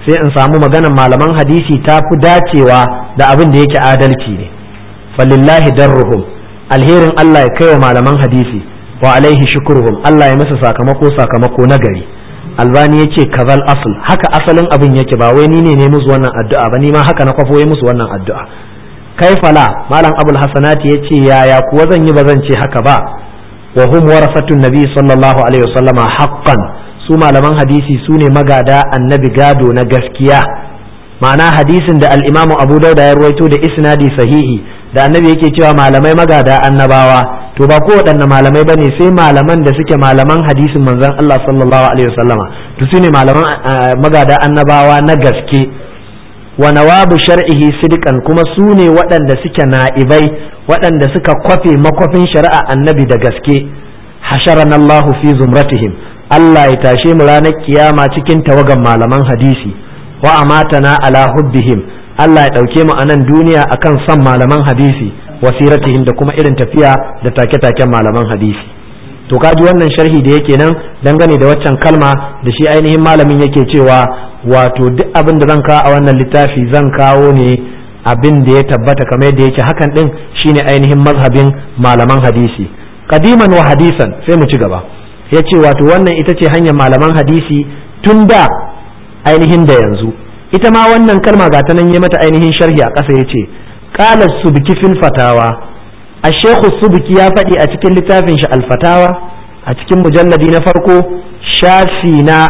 sai in samu maganar malaman hadisi ta fi dacewa da abin da yake adalci ne falillahi darruhum alherin Allah ya kai wa malaman hadisi wa alaihi shukruhum Allah ya masa sakamako sakamako na gari albani ya ce kazal asl haka asalin abin yake ba wai ni ne ne musu wannan addu'a ba ni ma haka na kwafo musu wannan addu'a kai fala malam abul hasanati ya ce yaya kuwa zan yi ba zan ce haka ba wa hum warasatun nabi sallallahu alaihi wasallama haqqan su malaman hadisi su ne magada annabi gado na gaskiya ma'ana hadisin da al-imamu abu dauda ya ruwaito da isnadi sahihi da annabi yake cewa malamai magada annabawa to ba ko waɗanne malamai bane sai malaman da suke malaman hadisin manzon Allah sallallahu alaihi wasallama to su ne malaman magada annabawa na gaske wa nawabu shar'ihi sidqan kuma su ne waɗanda suke na'ibai waɗanda suka kwafe makwafin shari'a annabi da gaske hasharana Allah fi zumratihim Allah ya tashe mu ranar kiyama cikin tawagan malaman hadisi wa amatana ala hubbihim Allah ya ɗauke mu a nan duniya akan son malaman hadisi wasiratihim da kuma irin tafiya da take-taken malaman hadisi to kaji wannan sharhi da yake nan dangane da waccan kalma da shi ainihin malamin yake cewa wato duk abin da zan kawo a wannan littafi zan kawo ne abin da ya tabbata kamar yadda yake hakan din shine ainihin mazhabin malaman hadisi kadiman wa hadisan sai mu ci gaba ya ce wato wannan ita ce hanyar malaman hadisi tun da ainihin da yanzu ita ma wannan kalma ga ta nan ya mata ainihin sharhi a ƙasa ya ce qala subki fil fatawa ash-shaykh subki ya faɗi a cikin littafin shi al-fatawa a cikin mujalladi na farko shafi na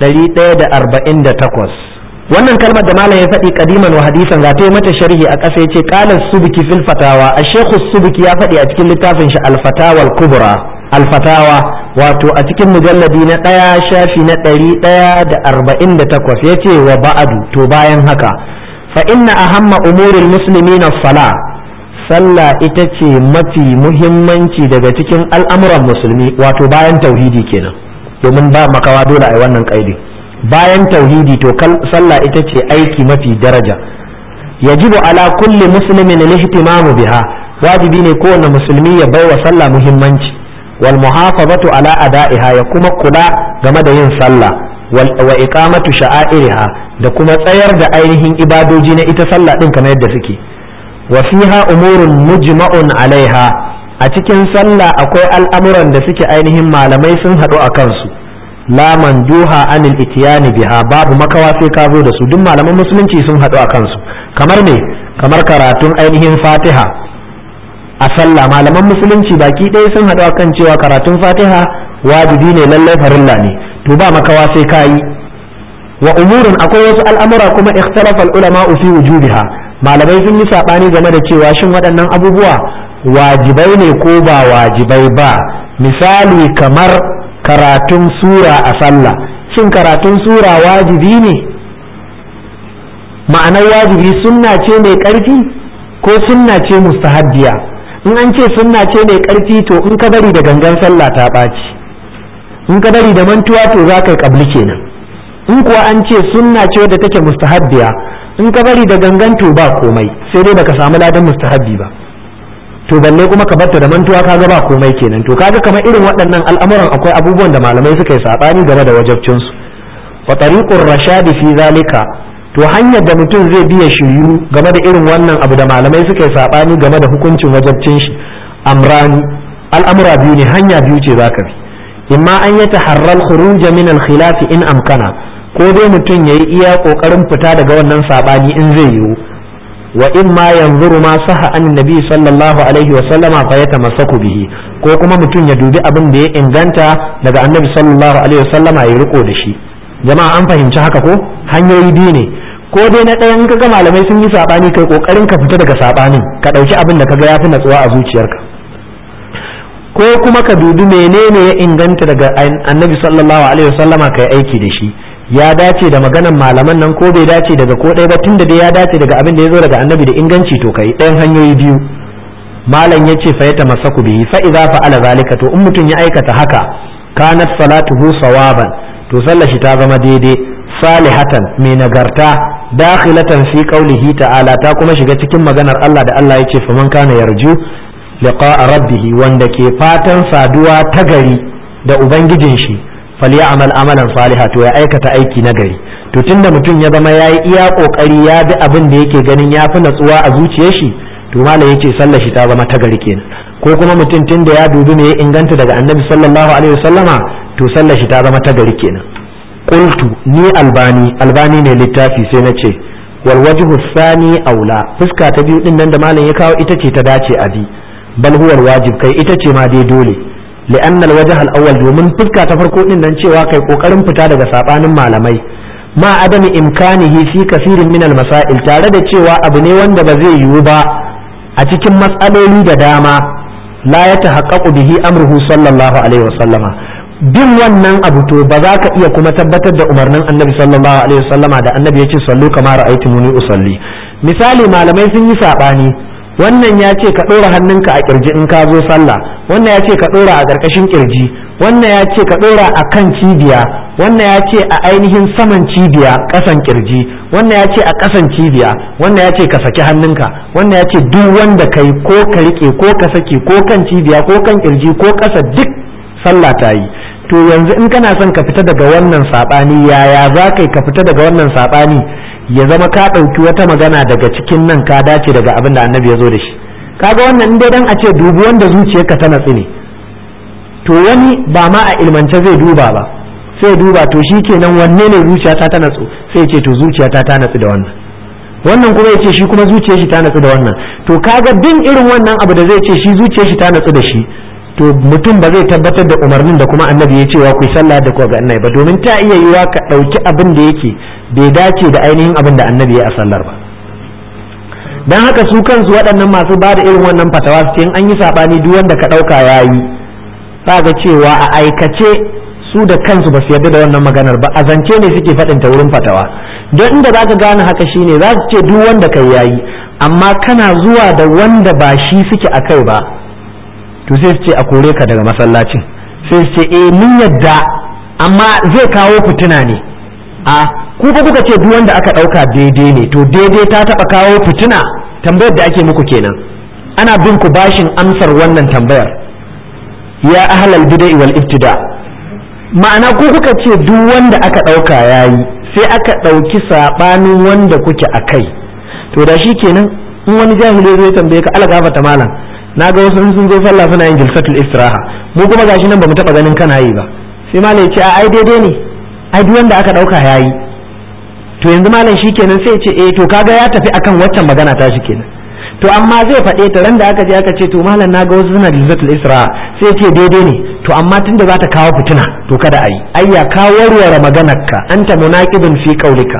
148 wannan kalmar da malam ya faɗi kadiman wa hadisan ga ta mata sharhi a ƙasa yace qala subki fil fatawa ash-shaykh subki ya faɗi a cikin littafin shi al-fatawa al-kubra al-fatawa wato a cikin mujalladi na ɗaya shafi na ɗari ɗaya da arba'in da takwas ya ce wa ba'adu to bayan haka fa inna ahamma umurin musulmi na sala sallah ita ce mafi muhimmanci daga cikin al'amuran musulmi wato bayan tauhidi kenan domin ba makawa dole a wannan kaidi bayan tauhidi to sallah ita ce aiki mafi daraja yajibu ala kulli muslimin lihtimamu biha wajibi ne kowane musulmi ya baiwa sallah muhimmanci wal muhafazatu ala ada'iha ya kuma kula game da yin sallah wa iqamatu sha'airiha da kuma tsayar da ainihin ibadoji na ita sallah din kamar yadda suke wa fiha umurun mujma'un alaiha a cikin sallah akwai al'amuran da suke ainihin malamai sun haɗu a kansu la manduha anil itiyani biha babu makawa sai ka zo da su duk malaman musulunci sun haɗu a kansu kamar me kamar karatun ainihin fatiha a sallah malaman musulunci baki ɗaya sun haɗu kan cewa karatun fatiha wajibi ne lallai farilla ne to ba makawa sai ka yi wa umurin akwai wasu al'amura kuma ikhtalafa ulama fi wujubiha malamai sun yi sabani game da cewa shin waɗannan abubuwa wajibai ne ko ba wajibai ba misali kamar karatun sura a sallah shin karatun sura wajibi ne ma'anar wajibi sunna ce mai ƙarfi ko sunna ce mustahabbiya in an ce sunna ce mai ƙarfi to in ka bari da gangan sallah ta ɓaci in ka bari da mantuwa to za ka yi ƙabli kenan in kuwa an ce sunna ce wadda take mustahabbiya in ka bari da gangan to ba komai sai dai baka samu ladan mustahabbi ba to balle kuma ka barta da mantuwa kaga ba komai kenan to kaga kamar irin waɗannan al'amuran akwai abubuwan da malamai suka yi sabani game da wajabcin su wa tariqur rashadi fi zalika to hanyar da mutum zai biya shiryu game da irin wannan abu da malamai suka yi sabani game da hukuncin wajabcin shi amrani al'amura biyu ne hanya biyu ce zaka bi imma an yi taharral khuruj min al-khilaf in amkana ko dai mutum yayi iya kokarin fita daga wannan sabani in zai yiwu wa in ma yanzuru ma saha an nabi sallallahu alaihi wa sallama fa yatamassaku bihi ko kuma mutum ya dubi abin da ya inganta daga annabi sallallahu alaihi wa sallama ya riko da shi jama'a an fahimci haka ko hanyoyi biyu ne ko dai na ɗayan kaga malamai sun yi sabani kai kokarin ka fita daga sabanin ka ɗauki abin da kaga yafi natsuwa a zuciyarka ko kuma ka dubi menene ya inganta daga annabi sallallahu alaihi wa sallama kai aiki da shi ya dace da maganan malaman nan ko bai dace daga ko ɗaya ba tunda dai ya dace daga abin da ya zo daga annabi da inganci to kai ɗayan hanyoyi biyu malam ya ce fa ya tamassaku bihi fa idza fa'ala zalika to in mutum ya aikata haka kanat salatuhu sawaban to sallar shi ta zama daidai salihatan mai nagarta dakhilatan fi qawlihi ta'ala ta kuma shiga cikin maganar Allah da Allah ya ce faman kana yarju liqa'a rabbih wanda ke fatan saduwa ta gari da ubangijin shi falyamal amalan saliha to ya aikata aiki na gari to tunda mutum ya zama ya yi iya kokari ya bi abin da yake ganin ya fi natsuwa a zuciyar shi to malam yace sallar shi ta zama ta gari kenan ko kuma mutum tunda ya dubi me ya inganta daga annabi sallallahu alaihi wasallama to sallar shi ta zama ta gari kenan qultu ni albani albani ne littafi sai na ce wal wajhu thani aula fuska ta biyu din nan da malam ya kawo ita ce ta dace a bi bal huwa wajib kai ita ce ma dai dole li'an al-wajh al-awwal domin fuska ta farko din nan cewa kai kokarin fita daga sabanin malamai ma adami imkanihi fi kafirin min al-masail tare da cewa abu ne wanda ba zai yiwu ba a cikin matsaloli da dama la ya tahaqqaqu bihi amruhu sallallahu alaihi wasallama bin wannan abu to ba za ka iya kuma tabbatar da umarnin annabi sallallahu alaihi wasallama da annabi ya ce sallu kama ra'aytumuni usalli misali malamai sun yi sabani wannan ya ce ka ɗora hannunka a kirji in ka zo sallah wannan ya ce ka ɗora a ƙarƙashin kirji wannan ya ce ka ɗora a kan cibiya wannan ya ce a ainihin saman cibiya ƙasan kirji wannan ya ce a ƙasan cibiya wannan ya ce ka saki hannunka wannan ya ce duk wanda kai ko ka riƙe ko ka saki ko kan cibiya ko kan kirji ko ƙasa duk sallah ta yi to yanzu in kana son ka fita daga wannan saɓani yaya za ka ka fita daga wannan saɓani ya zama ka ɗauki wata magana daga cikin nan ka dace daga abin da annabi ya zo da shi kaga wannan in dai dan a ce dubu wanda zuciyarka ta natsu ne to wani ba ma a ilmance zai duba ba sai duba to shi kenan wanne ne zuciyata ta natsu sai ya ce to zuciyata ta natsu da wannan wannan kuma ya ce shi kuma zuciyar shi ta natsu da wannan to kaga bin irin wannan abu da zai ce shi zuciyar shi ta natsu da shi to mutum ba zai tabbatar da umarnin da kuma annabi ya cewa ku yi sallah da kuwa ga annabi ba domin ta iya yiwa ka ɗauki abin da yake bai dace da ainihin abin da annabi ya a sallar ba dan haka su kansu waɗannan masu ba da irin wannan fatawa su in an yi saɓani duk wanda ka ɗauka ya yi ga cewa a aikace su da kansu ba su yarda da wannan maganar ba a zance ne suke faɗin ta wurin fatawa don inda za ka gane haka shine za su ce duk wanda kai yayi amma kana zuwa da wanda ba shi suke a kai ba to sai su ce a kore ka daga masallacin sai su ce eh mun yadda amma zai kawo fitina ne a ku fa kuka ce duk wanda aka ɗauka daidai ne to daidai ta taɓa kawo fitina tambayar da ake muku kenan ana bin ku bashin amsar wannan tambayar ya ahlal bid'a wal ibtida ma'ana ku kuka ce duk wanda aka ɗauka yayi sai aka ɗauki saɓanin wanda kuke a kai to da shi kenan in wani jahili zai tambaye ka ala gafata malam na ga wasu sun zo sallah suna yin jilsatul istiraha mu kuma gashi nan bamu taba ganin kana yi ba sai malam ya ce a ai daidai ne ai duk wanda aka dauka yayi to yanzu malam shikenan sai ya ce eh to kaga ya tafi akan waccan magana ta shi kenan to amma zai faɗe ta ran da aka je aka ce to malam na ga wasu suna jilsatul istiraha sai ya ce daidai ne to amma tunda za ta kawo fitina to kada a yi ayya ka warware maganarka anta munaqibun fi qaulika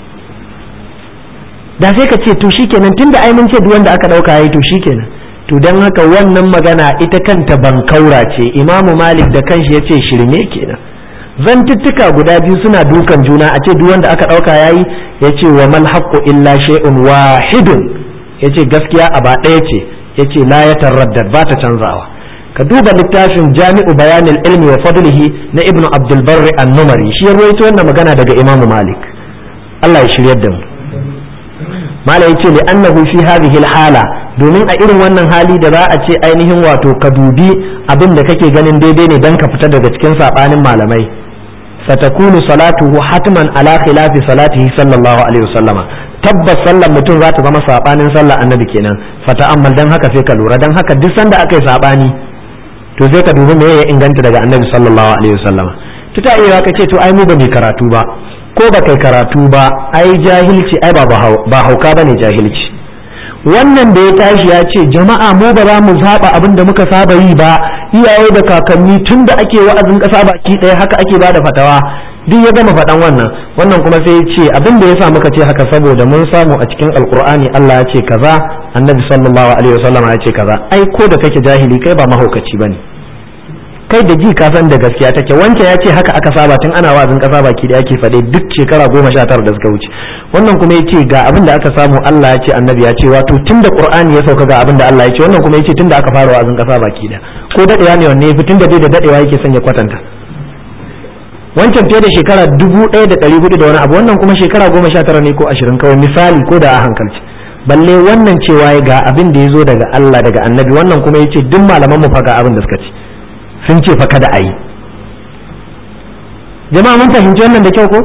da sai ka ce to shikenan tunda ai mun ce duk wanda aka dauka yayi to shikenan to don haka wannan magana ita kanta bankaura ce imamu malik da kanshi ya ce shirme kenan zantuttuka guda biyu suna dukan juna a ce duk wanda aka ɗauka yayi ya ce wa mal haqqu illa shay'un wahidun ya ce gaskiya a ba ɗaya ce ya ce la ya tarraddad ba ta canzawa ka duba littafin jami'u bayanin ilmi wa fadlihi na ibnu abdul barri an-numari shi ya rawaito wannan magana daga imamu malik Allah ya shiryar da mu mala yace li annahu fi hadhihi al-hala domin a irin wannan hali da za a ce ainihin wato ka dubi abin da kake ganin daidai ne dan ka fita daga cikin sabanin malamai satakunu salatuhu hatman ala khilafi salatihi sallallahu alaihi wasallama tabbas sallar mutum za ta zama sabanin sallar annabi kenan fata'ammal dan haka sai ka lura dan haka duk sanda aka yi sabani to sai ka dubi me ya inganta daga annabi sallallahu alaihi wasallama tuta iya ka ce to ai mu ba mai karatu ba ko ba kai karatu ba ai jahilci ai ba ba hauka ba ne jahilci wannan da ya tashi ya ce jama'a mu ba za mu saba abin da muka saba yi ba iyaye da kakanni tun da ake wa'azin ƙasa baki ɗaya haka ake ba da fatawa duk ya gama faɗan wannan wannan kuma sai ya ce abin da ya sa muka ce haka saboda mun samu a cikin alkur'ani Allah ya ce kaza annabi sallallahu alaihi wasallam ya ce kaza ai ko da kake jahili kai ba mahaukaci bane kai da ji ka san da gaskiya take wancan ya ce haka aka saba tun ana wazin kasa baki da yake faɗe duk shekara goma sha tara da suka wuce wannan kuma ya ce ga abin da aka samu Allah ya ce annabi ya ce wato tun da qur'ani ya sauka ga abin da Allah ya ce wannan kuma ya ce tun da aka fara wazin kasa baki da ko dadewa ne wanne tun da dai da dadewa yake son ya kwatanta wancan fiye da shekara dubu ɗaya da ɗari hudu da wani abu wannan kuma shekara goma sha tara ne ko ashirin kawai misali ko da a hankalci balle wannan cewa ga abin da ya zo daga Allah daga annabi wannan kuma ya ce duk malaman mu fa ga abin da suka ce sun ce fa kada a yi jama'a mun fahimci wannan da kyau ko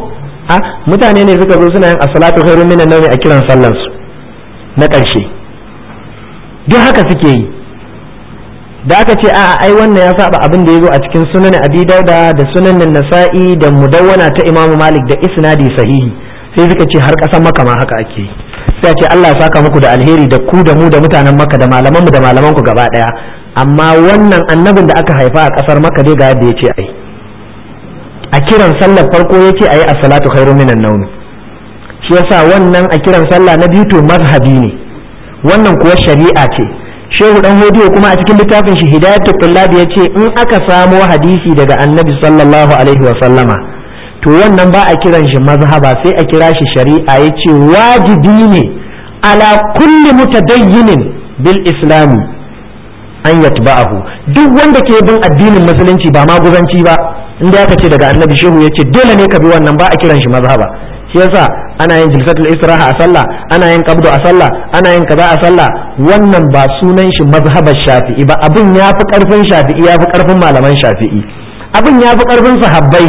a mutane ne suka zo suna yin as-salatu khairun minan nawmi a kiran sallar su na ƙarshe duk haka suke yi da aka ce a ai wannan ya saba abin da ya zo a cikin sunan abi dauda da sunan nasa'i da mudawwana ta imamu malik da isnadi sahihi sai suka ce har kasan maka ma haka ake yi sai ce Allah ya saka muku da alheri da ku da mu da mutanen maka da malaman mu da malaman ku gaba daya amma wannan annabin da aka haifa a kasar maka dai ga yadda ya ce ai a kiran sallar farko ya ce ayi as-salatu khairu minan nawm shi yasa wannan a kiran sallah na biyu to mazhabi ne wannan kuwa shari'a ce shehu dan hodiyo kuma a cikin littafin shi hidayatul tullab ya ce in aka samo hadisi daga annabi sallallahu alaihi wa sallama to wannan ba a kiran shi mazhaba sai a kira shi shari'a ya ce wajibi ne ala kulli mutadayyinin bil islami an yatba'ahu duk wanda ke bin addinin musulunci ba maguzanci ba inda aka ce daga annabi shehu ya ce dole ne ka bi wannan ba a kiran shi mazhaba shi yasa ana yin jilsatul istiraha a sallah ana yin qabdu a sallah ana yin kaza a sallah wannan ba sunan shi mazhabar shafi'i ba abin ya fi karfin shafi'i ya fi karfin malaman shafi'i abin ya fi karfin sahabbai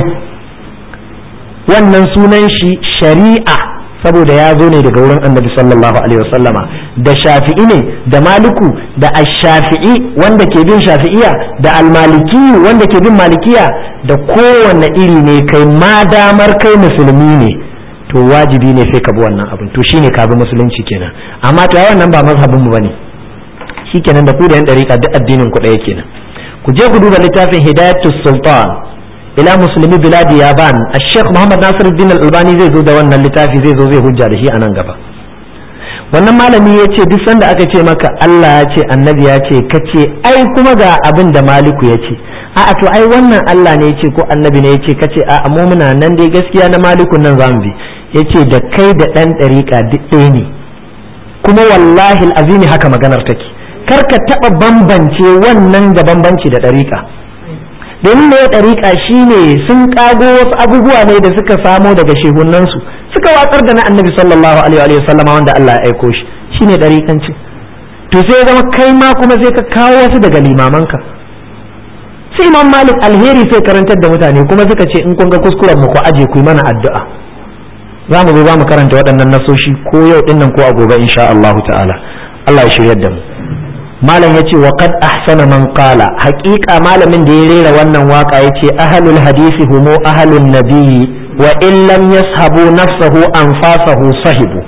wannan sunan shi shari'a saboda ya zo ne daga wurin annabi sallallahu alaihi wasallama da shafi'i ne da maliku da ash-shafi'i wanda ke bin shafi'iya da al-maliki wanda ke bin malikiya da kowanne iri ne kai ma damar kai musulmi ne to wajibi ne sai ka bi wannan abin to shine ka bi musulunci kenan amma to wannan ba mazhabin mu bane shikenan da ku da yan dariƙa duk addinin ku ɗaya kenan ku je ku duba littafin hidayatus sultan ila musulmi biladi yaban ash-sheikh muhammad nasiruddin al-albani zai zo da wannan littafi zai zo zai hujja da shi a nan gaba wannan malami ya ce duk sanda aka ce maka Allah ya ce annabi ya ce ka ce ai kuma ga abin da maliku ya ce a'a to ai wannan Allah ne ya ce ko annabi ne ya ce ka ce a'a mu muna nan dai gaskiya na maliku nan zamu bi ya ce da kai da ɗan ɗariƙa duk ɗaya ne kuma wallahi azimi haka maganar take kar ka taɓa bambance wannan da bambanci da ɗariƙa domin ne ɗariƙa shine sun ƙago wasu abubuwa ne da suka samo daga shehunansu suka watsar da na annabi sallallahu alaihi wa sallama wanda Allah ya aiko shi shine ɗariƙanci to sai zama kai ma kuma sai ka kawo wasu daga limamanka sai imam malik alheri sai karantar da mutane kuma suka ce in kun ga kuskuren mu ku aje ku yi mana addu'a za mu zo za mu karanta waɗannan nasoshi ko yau ɗin nan ko a gobe insha Allah ta'ala Allah ya shiryar da mu malam yace wa qad ahsana man qala haqiqa malamin da ya rera wannan waka yace ahlul hadisi humu ahlun nabiyyi wa in lam yashabu nafsahu anfasahu sahibu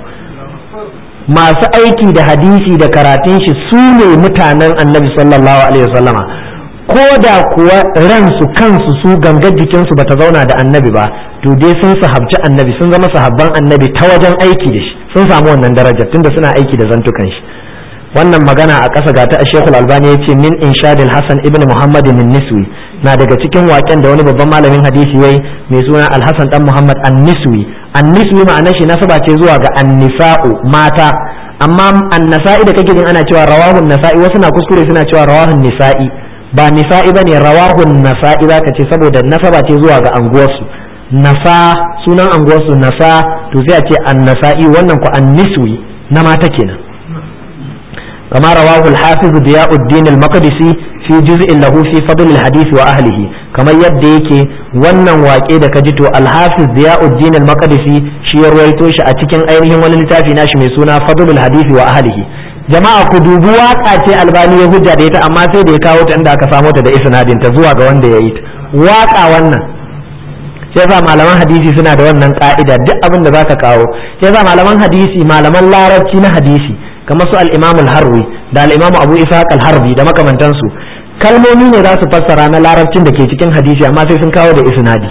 masu aiki da hadisi da karatun shi su ne mutanen annabi sallallahu alaihi wasallama ko da kuwa ransu kansu su gangar jikinsu bata zauna da annabi ba to dai sun sahabci annabi sun zama sahabban annabi ta wajen aiki da shi sun samu wannan darajar tunda suna aiki da zantukan shi wannan magana a ƙasa ga ta a shekul albani ya ce min inshadil hasan ibn muhammad min niswi na daga cikin waken da wani babban malamin hadisi wai mai suna alhassan dan muhammad an niswi an niswi ma'ana shi nasaba ce zuwa ga annisa'u mata amma annasa'i da kake jin ana cewa rawahun nasa'i wasu na kuskure suna cewa rawahun nisa'i ba nisa'i ba ne rawahun nasa'i zaka ce saboda nasaba ce zuwa ga anguwarsu nasa sunan anguwarsu nasa to sai a ce annasa'i wannan ku anniswi na mata kenan kama rawahu al-hafiz diyauddin al-maqdisi fi juz'in lahu fi fadl al-hadith wa ahlihi kamar yadda yake wannan waƙe da kaji to al-hafiz diyauddin al-maqdisi shi ya ruwaito shi a cikin ainihin wani littafi nashi mai suna fadl al-hadith wa ahlihi jama'a ku dubi waka ce albani ya hujja da ita amma sai da ya kawo ta inda aka samo ta da isnadin ta zuwa ga wanda ya yi ta waka wannan sai yasa malaman hadisi suna da wannan ka'ida duk abin da zaka kawo sai yasa malaman hadisi malaman larabci na hadisi kamar su al-imam al-harwi da al-imam abu ishaq al-harbi da makamantansu kalmomi ne za su fassara na larabcin da ke cikin hadisi amma sai sun kawo da isnadi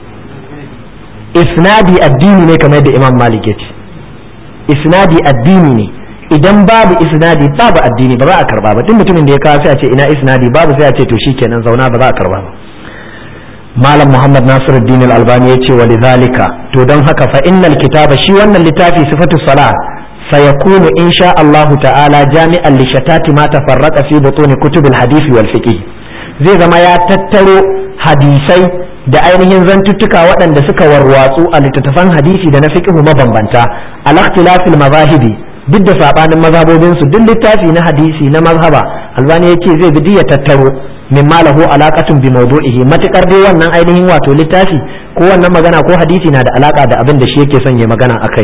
isnadi addini ne kamar yadda imam malik ya ce isnadi addini ne idan babu isnadi babu addini ba za a karba ba duk mutumin da ya kawo sai a ce ina isnadi babu sai a ce to shikenan zauna ba za a karba ba malam muhammad nasiruddin al-albani ya ce wa lidhalika to don haka fa innal kitaba shi wannan littafi sifatu salat sayakunu insha Allah ta'ala jami'an li shatati ma tafarraqa fi butun kutub al-hadith wal fiqh zai zama ya tattaro hadisai da ainihin zantuttuka waɗanda suka warwatsu a littattafan hadisi da na fiqh mabambanta al-ikhtilafil mazahibi duk da sabanin mazhabobin su duk littafi na hadisi na mazhaba albani yace zai bi ya tattaro min malahu alaqatun bi mawdu'ihi matakar dai wannan ainihin wato littafi ko wannan magana ko hadisi na da alaka da abin da shi yake son ya magana akai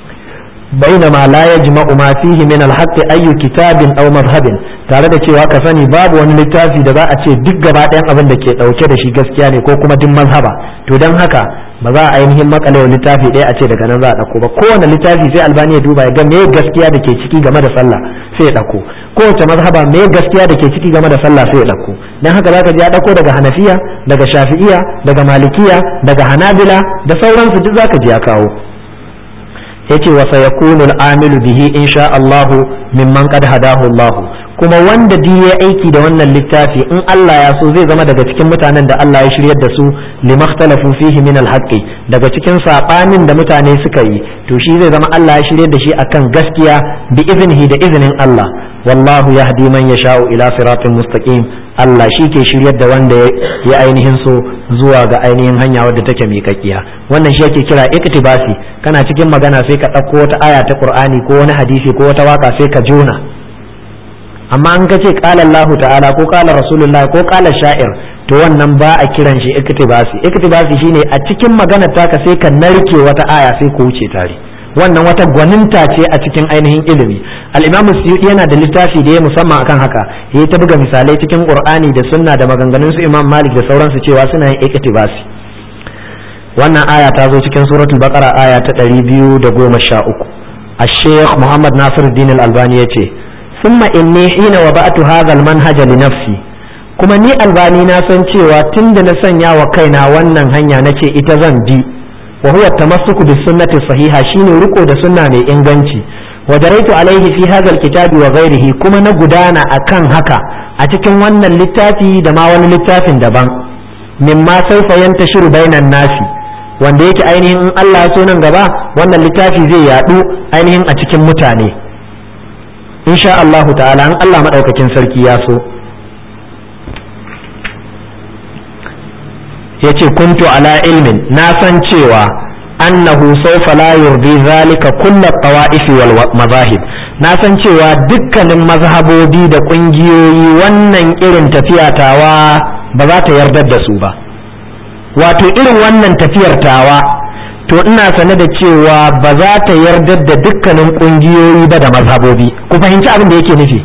بينما لا يجمع ما فيه من الحق أي كتاب أو مذهب tare da cewa ka sani babu wani littafi da za a ce duk gaba ɗayan abin da ke ɗauke da shi gaskiya ne ko kuma duk mazhaba to don haka ba za a ainihin makale wa littafi ɗaya a ce daga nan za a ɗauko ba kowane littafi sai albani ya duba ya ga me gaskiya da ke ciki game da sallah sai ya ɗauko kowace mazhaba me gaskiya da ke ciki game da sallah sai ya ɗauko don haka za ka ji ya ɗauko daga hanafiya daga shafi'iya daga malikiya daga hanabila da sauransu duk za ka ji ya kawo yace wa sayakunu al-amilu bihi insha Allah mimman qad hadahu Allah kuma wanda duk ya aiki da wannan littafi in Allah ya so zai zama daga cikin mutanen da Allah ya shiryar da su limakhtalafu fihi min al-haqqi daga cikin sabanin da mutane suka yi to shi zai zama Allah ya shiryar da shi akan gaskiya bi iznihi da iznin Allah wallahu yahdi man yasha'u ila siratin mustaqim Allah shi ke shiryar da wanda ya ainihin so zuwa ga ainihin hanya wadda take miƙaƙiya wannan shi yake kira iktibasi kana cikin magana sai ka ɗauko wata aya ta Qur'ani ko wani hadisi ko wata waka sai ka jona amma an ka ce qala Allahu ta'ala ko qala Rasulullah ko qala sha'ir to wannan ba a kiran shi iktibasi iktibasi shine a cikin maganar taka sai ka narke wata aya sai ku wuce tare wannan wata gwaninta ce a cikin ainihin ilimi al-imamu suyuti yana da littafi da ya musamman akan haka ya ta buga misalai cikin qur'ani da sunna da maganganun su imam malik da sauransu cewa suna yin iktibasi wannan aya ta zo cikin suratul baqara aya ta 213 الشيخ محمد ناصر الدين الألباني يتي ثم إني حين وضعت هذا المنهج لنفسي kuma ni albani na san cewa tun da na sanya wa kaina wannan hanya na ce ita zan bi wa huwa tamassuku bis sunnati sahiha shine riko da sunna mai inganci wa daraitu alaihi fi hadha alkitabi wa ghairihi kuma na gudana akan haka a cikin wannan littafi da ma wani littafin daban mimma sawfa yantashiru bainan nasi wanda yake ainihin in Allah ya so nan gaba wannan littafi zai yadu ainihin a cikin mutane insha Allahu ta'ala in Allah madaukakin sarki ya so yace kuntu ala ilmin na san cewa annahu sawfa la yurdi zalika kullu tawa'ifi wal mazahib na san cewa dukkanin mazhabobi da kungiyoyi wannan irin tafiya tawa ba za ta yardar da su ba wato irin wannan tafiyar tawa to ina sane da cewa ba za ta yardar da dukkanin kungiyoyi ba da mazhabobi ku fahimci abin da yake nufi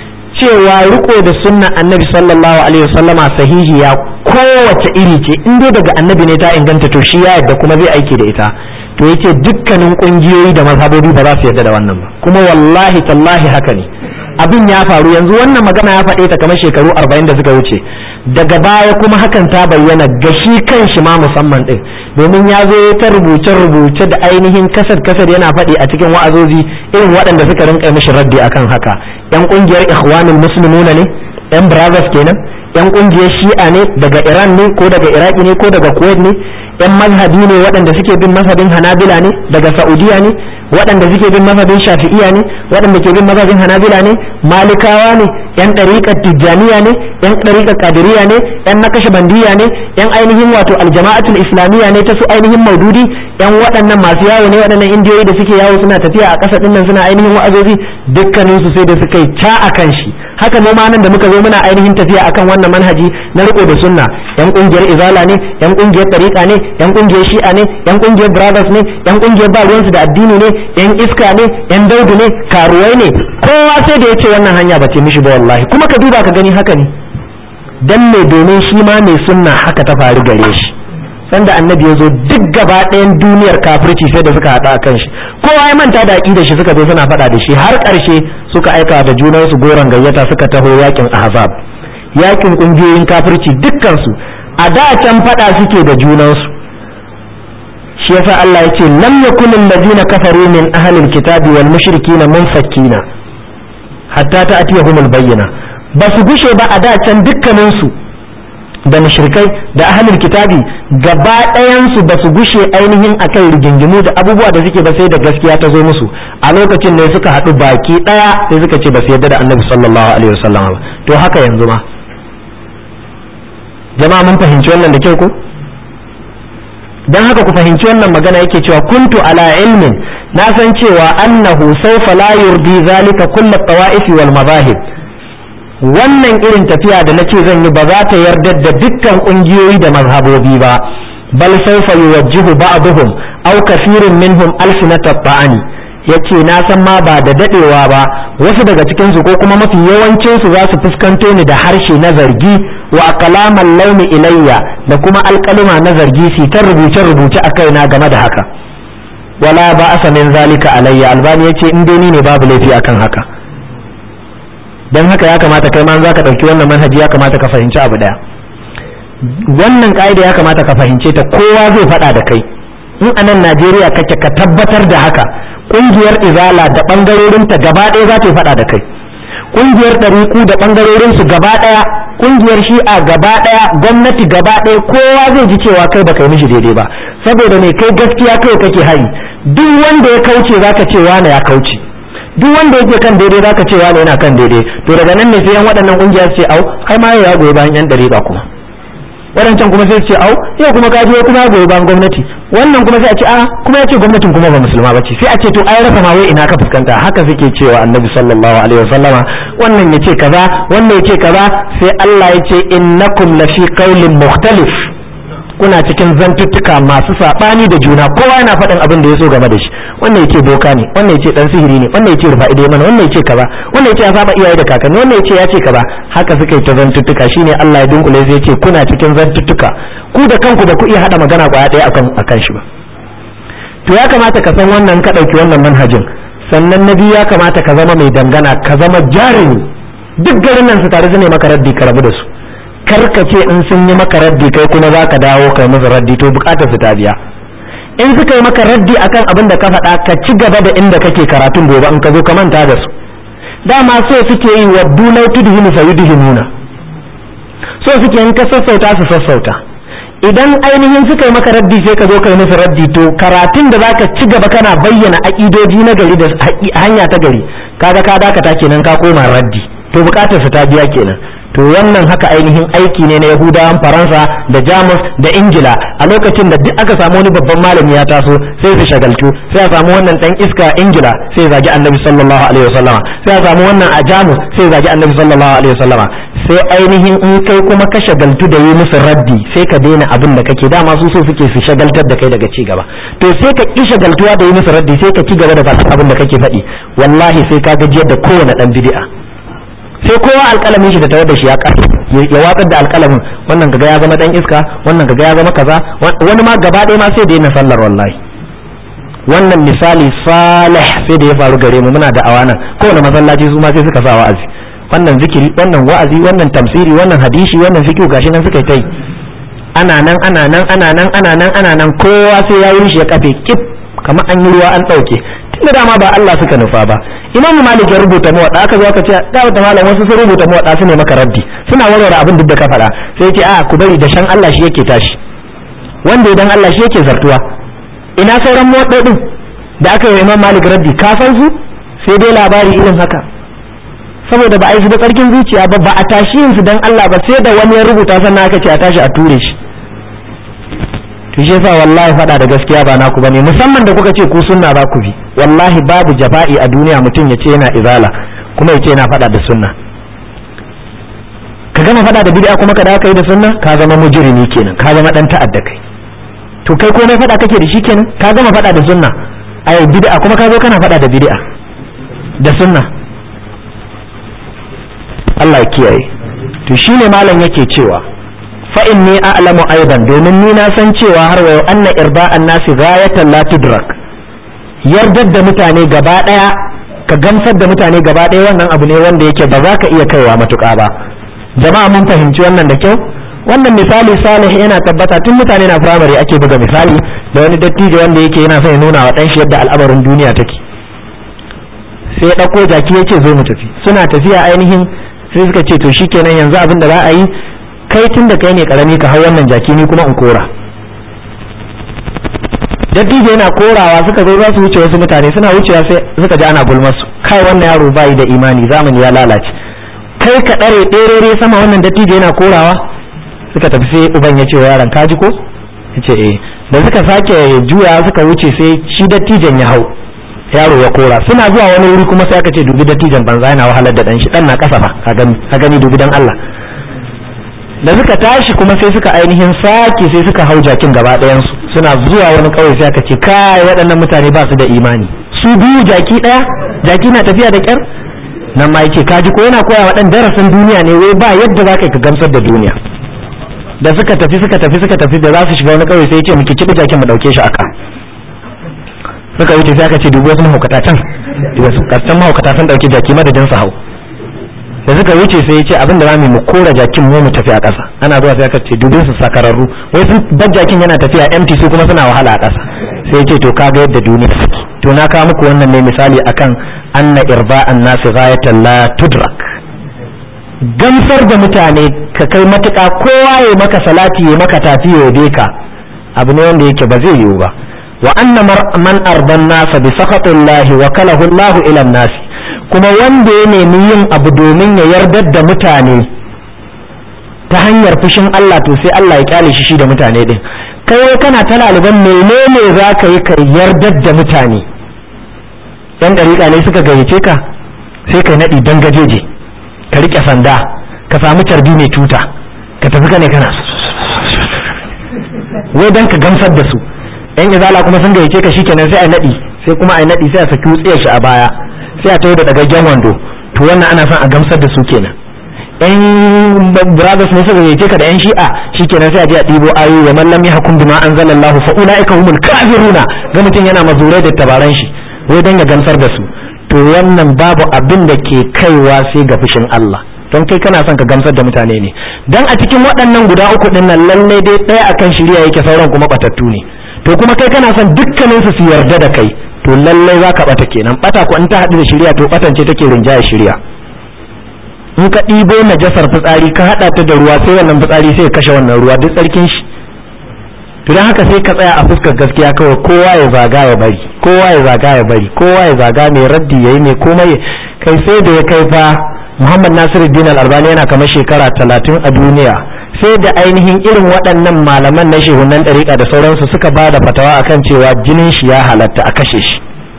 cewa riko da sunna annabi sallallahu alaihi wasallama sahihiya kowace iri ce in dai daga annabi ne ta inganta to shi ya yadda kuma zai aiki da ita to yace dukkanin kungiyoyi da mazhabobi ba za su yarda da wannan ba kuma wallahi tallahi haka ne abin ya faru yanzu wannan magana ya faɗe ta kamar shekaru arba'in da suka wuce daga baya kuma hakan ta bayyana ga shi kan shi ma musamman din domin ya zo ta rubuce-rubuce da ainihin kasar-kasar yana faɗi a cikin wa'azozi irin waɗanda suka rinka mishi raddi akan haka yan ƙungiyar ikhwanul muslimuna ne yan brothers kenan yan ƙungiyar shi'a ne daga iran ne ko daga iraki ne ko daga kuwait ne yan mazhabi ne waɗanda suke bin mazhabin hanabila ne daga saudiya ne waɗanda suke bin mazhabin shafi'iya ne waɗanda ke bin mazhabin hanabila ne malikawa ne yan ɗariƙar tijjaniya ne yan ɗariƙar kadiriya ne yan nakashabandiya ne yan ainihin wato aljama'atul islamiyya ne ta su ainihin maududi yan waɗannan masu yawo ne waɗannan indiyoyi da suke yawo suna tafiya a ƙasa ɗinnan suna ainihin wa'azozi dukkaninsu sai da suka yi ca a kan shi haka mu ma nan da muka zo muna ainihin tafiya akan wannan manhaji na riko da sunna yan kungiyar izala ne yan kungiyar tariqa ne yan kungiyar shi'a ne yan kungiyar brothers ne yan kungiyar ba ruwansu da addini ne yan iska ne yan daudu ne karuwai ne kowa sai da yace wannan hanya ba ce mishi ba wallahi kuma ka duba ka gani haka ne dan me domin shi ma mai sunna haka ta faru gare shi sanda annabi ya zo duk gaba ɗayan duniyar kafirci sai da suka haɗa a kan shi kowa ya manta da aƙidar shi suka zo suna faɗa da shi har ƙarshe suka aika da junansu goron gayyata suka taho yakin ahzab yakin ƙungiyoyin kafirci dukkansu a da can faɗa suke da junansu shi yasa Allah ya ce lam yakun allazina kafaru min ahlil kitabi wal mushrikina munfakkina hatta ta'tiyahumul bayyina ba su gushe ba a da can dukkaninsu da mushrikai da ahlul kitabi gaba ɗayansu ba su gushe ainihin akan rigingimu da abubuwa da suke ba sai da gaskiya ta zo musu a lokacin ne suka haɗu baki ɗaya sai suka ce ba su yarda da annabi sallallahu alaihi wasallam ba to haka yanzu ma jama'a mun fahimci wannan da kyau ko dan haka ku fahimci wannan magana yake cewa kuntu ala ilmin na san cewa annahu sawfa la yurdi zalika kullu tawa'ifi wal madahib wannan irin tafiya da na ce zan yi ba za ta yarda da dukkan ƙungiyoyi da mazhabobi ba bal sawfa yuwajjihu ba'dhum aw kathirun minhum alsinata ta'ani yace na san ma ba da dadewa ba wasu daga cikin su ko kuma mafi yawancin su za su fuskanto ni da harshe na zargi wa kalaman launi ilayya da kuma alkalima na zargi su ta rubuce rubuce a kaina game da haka wala ba asa min zalika alayya albani yace in dai ni ne babu laifi akan haka dan haka ya kamata kai ma zaka dauki wannan manhaji ya kamata ka fahimci abu daya wannan ka'ida ya kamata ka fahimce ta kowa zai faɗa da kai in a nan Najeriya kake ka tabbatar da haka kungiyar izala da bangarorinta gaba ɗaya za ta yi faɗa da kai kungiyar ɗariku da bangarorinsu gaba ɗaya kungiyar shi'a gaba ɗaya gwamnati gaba ɗaya kowa zai ji cewa kai baka yi mishi daidai ba saboda mai kai gaskiya kai kake hari duk wanda ya kauce zaka ce wane ya kauce duk wanda yake kan daidai zaka ce wane yana kan daidai to daga nan ne sai yan waɗannan kungiya su ce au ai ma ya goyi bayan yan ɗariƙa kuma waɗancan kuma sai su ce au yau kuma ka je kuma ya goyi bayan gwamnati wannan kuma sai a ce a kuma ya ce gwamnatin kuma ba musulma ba ce sai a ce to ai rasa ma wai ina ka fuskanta haka suke cewa annabi sallallahu alaihi wasallama wannan ya ce kaza wannan ya ce kaza sai Allah ya ce innakum lafi qaulin mukhtalif kuna cikin zantuttuka masu sabani da juna kowa yana faɗin abin da ya so game da shi wannan yace boka ne wannan yace dan sihiri ne wannan yace rufa idai mana wannan yace kaza wannan yace ya saba iyaye da kakanni wannan yace ya ce kaza haka suka yi ta zantuttuka shine Allah ya dunkule sai yace kuna cikin zantuttuka ku da kanku ba ku iya hada magana kwaya ɗaya akan akan shi ba to ya kamata ka san wannan ka ɗauki wannan manhajin sannan na biyu ya kamata ka zama mai dangana ka zama jarumi duk garin nan su tare su ne maka raddi ka rabu da su kar ka ce in sun yi maka raddi kai kuma za ka dawo kai musu raddi to bukatar su ta biya in suka yi maka raddi akan abin da ka faɗa ka ci gaba da inda kake karatun gobe in ka zo ka manta da su dama so suke yi wa dunai tudhinu fa yudhinuna so suke in ka sassauta su sassauta idan ainihin suka yi maka raddi sai ka zo kai musu raddi to karatun da zaka ci gaba kana bayyana aƙidoji na gari da hanya ta gari kaga ka dakata kenan ka koma raddi to bukatar su ta biya kenan to wannan haka ainihin aiki ne na yahudawan faransa da jamus da ingila a lokacin da duk aka samu wani babban malami ya taso sai su shagaltu sai a samu wannan dan iska ingila sai zagi annabi sallallahu alaihi wasallama sai a samu wannan a jamus sai zagi annabi sallallahu alaihi wasallama sai ainihin in kai kuma ka shagaltu da yi musu raddi sai ka daina abin da kake dama su so suke su shagaltar da kai daga ci gaba to sai ka ki shagaltuwa da yi musu raddi sai ka ci gaba da faɗin abin da kake faɗi wallahi sai ka gajiyar da kowane dan bid'a sai kowa alƙalamin shi da tare da shi ya ƙasa ya watsar da alƙalamin wannan kaga ya zama dan iska wannan kaga ya zama kaza wani ma gaba ɗaya ma sai da yana sallar wallahi wannan misali salih sai da ya faru gare mu muna da awanan kowane masallaci su ma sai suka sa wa'azi wannan zikiri wannan wa'azi wannan tamsiri wannan hadisi wannan fiqh gashi nan suka yi ana nan ana nan ana nan ana nan ana nan kowa sai ya yi shi ya kafe kif kamar an yi ruwa an ɗauke tunda dama ba Allah suka nufa ba imam malik ya rubuta mawaɗa aka zo aka ce da wata malam wasu sun rubuta mawaɗa su ne maka raddi suna warware abin duk da ka faɗa sai ce a ku bari da shan Allah shi yake tashi wanda idan Allah shi yake zartuwa ina sauran mawaɗoɗin da aka yi imam malik raddi ka san su sai dai labari irin haka saboda ba a yi su da tsarkin zuciya ba ba a tashi yin su dan Allah ba sai da wani ya rubuta sannan aka ce a tashi a ture shi to shi yasa wallahi faɗa da gaskiya ba naku bane musamman da kuka ce ku sunna ba ku bi wallahi babu jafa'i a duniya mutum ya ce yana izala kuma ya ce yana faɗa da sunna ka gama faɗa da bid'a kuma ka dawo kai da sunna ka zama mujrimi kenan ka zama dan ta'adda kai to kai komai faɗa kake da shi kenan ka gama faɗa da sunna ai bid'a kuma ka zo kana faɗa da bid'a da sunna Allah ya kiyaye to shine malam yake cewa fa inni a'lamu aidan domin ni na san cewa har wa anna irba'an nasi ghayatan la tudrak yardar da mutane gaba daya ka gamsar da mutane gaba daya wannan abu ne wanda yake ba za ka iya kaiwa matuƙa ba jama'a mun fahimci wannan da kyau wannan misali salih yana tabbata tun mutane na firamare ake buga misali da wani dattijo wanda yake yana son ya nuna wa dan shi yadda al'amarin duniya take sai ya ɗauko jaki ya ce zo mu tafi suna tafiya ainihin sai suka ce to shikenan yanzu abin da za a yi kai tun da kai ne karami ka hau wannan jaki ni kuma in kora dattijo yana korawa suka zo za su wuce wasu mutane suna wucewa sai suka ji ana gulmar su kai wannan yaro bayi da imani zamani ya lalace kai ka ɗare ɗerere sama wannan dattijo yana korawa suka tafi sai uban ya ce wa yaron kaji ko ya ce eh da suka sake juya suka wuce sai shi dattijon ya hau yaro ya kora suna zuwa wani wuri kuma sai aka ce dubi dattijon banza yana wahalar da dan shi dan na kasa fa ka gani ka gani dubi dan Allah da suka tashi kuma sai suka ainihin sake sai suka hau jakin gaba ɗayansu suna zuwa wani ƙauye sai aka ce kai waɗannan mutane ba su da imani su biyu jaki ɗaya jaki na tafiya da ƙyar nan ma yake kaji ko yana koya waɗan darasin duniya ne wai ba yadda za ka ka gamsar da duniya da suka tafi suka tafi suka tafi da za su shiga wani ƙauye sai ya ce muke kiɗi jakin mu ɗauke shi aka suka wuce sai aka ce dubu wasu mahaukata can wasu ƙarshen mahaukata sun ɗauki jaki madadin su hau da suka wuce sai ya ce abin da zamu mu kora jakin mu mu tafi a ƙasa ana zuwa sai aka ce dubin su sakararru wai sun bar jakin yana tafiya empty su kuma suna wahala a ƙasa sai ya ce to kaga yadda duniya take to na kawo muku wannan ne misali akan anna irba'an nasi ghayatan la tudrak gamsar da mutane ka kai matuƙa kowa ya maka salati ya maka tafi ya yabe ka abu ne wanda yake ba zai yiwu ba wa anna man ardan nasa bi sakhatillahi wa kalahu Allahu ila nasi kuma wanda ya nemi yin abu domin ya yardar da mutane ta hanyar fushin Allah to sai Allah ya kyale shi shi da mutane din kai kana ta laliban menene za ka yi ka yardar da mutane yan dariƙa ne suka gayyace ka sai kai naɗi don gajeje ka riƙe sanda ka samu carbi mai tuta ka tafi ka ne kana wai don ka gamsar da su yan izala kuma sun gayyace ka shikenan sai a naɗi sai kuma a naɗi sai a saki wutsiyar shi a baya sai a tayo da dagaggen wando to wannan ana son a gamsar da su kenan yan brothers ne suka gayyace ka da yan shi'a shikenan sai a je a ɗibo ayoyi wa man lam yahkum bima anzalallahu fa ulaika humul kafiruna ga mutum yana mazurai da tabaran shi wai dan ya gamsar da su to wannan babu abin da ke kaiwa sai ga fushin Allah don kai kana son ka gamsar da mutane ne dan a cikin waɗannan guda uku din nan lalle dai ɗaya akan shirya yake sauran kuma batattu ne to kuma kai kana son dukkanin su su yarda da kai to lallai za ka bata kenan bata ko in ta haɗu da shirya to batance take rinjaya shirya in ka ɗibo najasar fitsari ka haɗa ta da ruwa sai wannan fitsari sai ya kashe wannan ruwa duk tsarkin shi to don haka sai ka tsaya a fuskar gaskiya kawai kowa ya zaga ya bari kowa ya zaga ya bari kowa ya zaga mai raddi yayi mai komai kai sai da ya kai fa Muhammad Nasiruddin Al-Albani yana kamar shekara talatin a duniya sai da ainihin irin waɗannan malaman na shehunan ɗariƙa da sauransu suka ba da fatawa akan cewa jinin shi ya halatta a kashe shi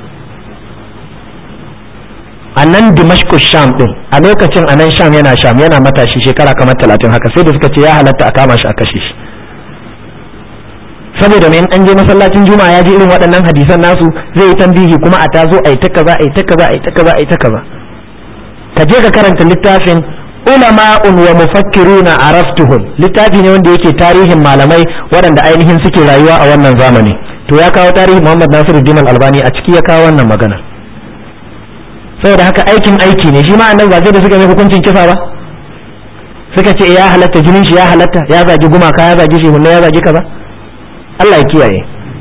a nan dimashku sham ɗin a lokacin a nan sham yana sham yana matashi shekara kamar talatin haka sai da suka ce ya halatta a kama shi a kashe shi saboda mai an je masallacin juma'a ya ji irin waɗannan hadisan nasu zai yi tambihi kuma a tazo a yi ta kaza a yi ta kaza a yi ta kaza a yi ta kaza ka je ka karanta littafin ulama'un wa mufakkiruna araftuhum littafi ne wanda yake tarihin malamai waɗanda ainihin suke rayuwa a wannan zamani to ya kawo tarihin Muhammad Nasiruddin Al-Albani a ciki ya kawo wannan magana saboda haka aikin aiki ne shi ma annan ba sai da suka mai hukuncin kisa ba suka ce ya halatta jinin shi ya halatta ya zagi gumaka ya zagi shi ya zagi kaza Allah ya kiyaye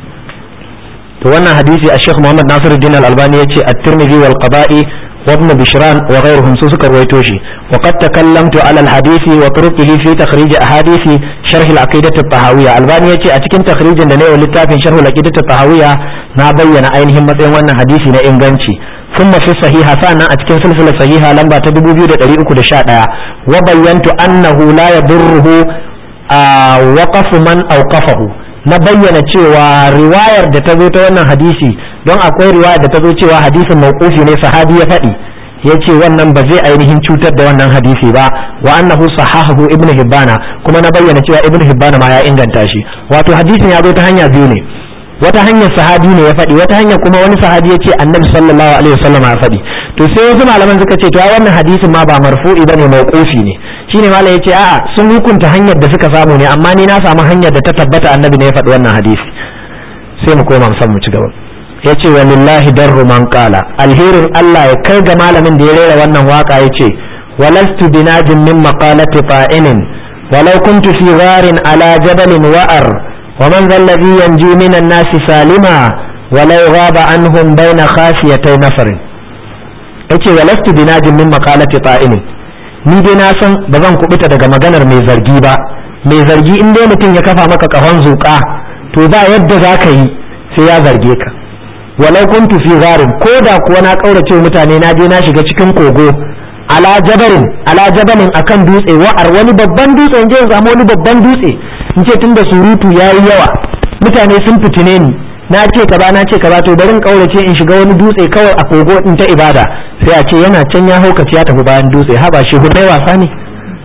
to wannan hadisi a Sheikh Muhammad Nasiruddin Al-Albani yace at-Tirmidhi wal Qada'i وابن بشران وغيرهم سوسك رويتوشي وقد تكلمت على الحديث وطرقه في تخريج أحاديث شرح العقيدة الطهاوية الباني يتي أتكن تخريج دنيا ولتافين شرح العقيدة الطهاوية نابين أينهم متين وانا حديثي نإنغانشي ثم في الصحيحة فأنا أتكن سلسلة صحيحة لما تدبو بيو دقري أكو دشاء وبينت أنه لا يضره آه وقف من أوقفه na bayyana cewa riwayar da ta zo ta wannan hadisi don akwai riwayar da ta zo cewa hadisin mawqufi ne sahabi ya faɗi ya ce wannan ba zai ainihin cutar da wannan hadisi ba wa annahu sahahu ibn hibbana kuma na bayyana cewa ibn hibbana ma ya inganta shi wato hadisin ya zo ta hanya biyu ne wata hanyar sahabi ne ya faɗi wata hanyar kuma wani sahabi ya ce annabi sallallahu alaihi wasallam ya faɗi to sai wasu malaman suka ce to ai wannan hadisin ma ba marfu'i bane mawqufi ne shine malam yace a'a sun hukunta hanyar da suka samu ne amma ni na samu hanyar da ta tabbata annabi ne ya faɗi wannan hadisi sai mu koma musan mu ci gaba yace walillahi darru man qala alherin Allah ya kai ga malamin da ya rera wannan waka yace walastu binajin min maqalati fa'inin walau kuntu fi gharin ala jabalin wa'ar ومن ذا الذي ينجو من الناس سالما ولو غاب عنهم بين خافيتي نفر yace walastu binajin min maqalati ta'ini ni dai na san ba zan kubuta daga maganar mai zargi ba mai zargi in dai mutum ya kafa maka kahon zuƙa to ba yadda za ka yi sai ya zarge ka walau kuntu fi gharin ko da kuwa na kaurace mutane na je na shiga cikin kogo ala jabarin ala jabalin akan dutse wa'ar wani babban dutse in je in samu wani babban dutse in ce tunda surutu yayi yawa mutane sun fitine ni na ce kaza na ce kaza to bari in kaurace in shiga wani dutse kawai a kogo in ta ibada sai a ce yana can ya haukace ya tafi bayan dutse haba shi hudai wasa ne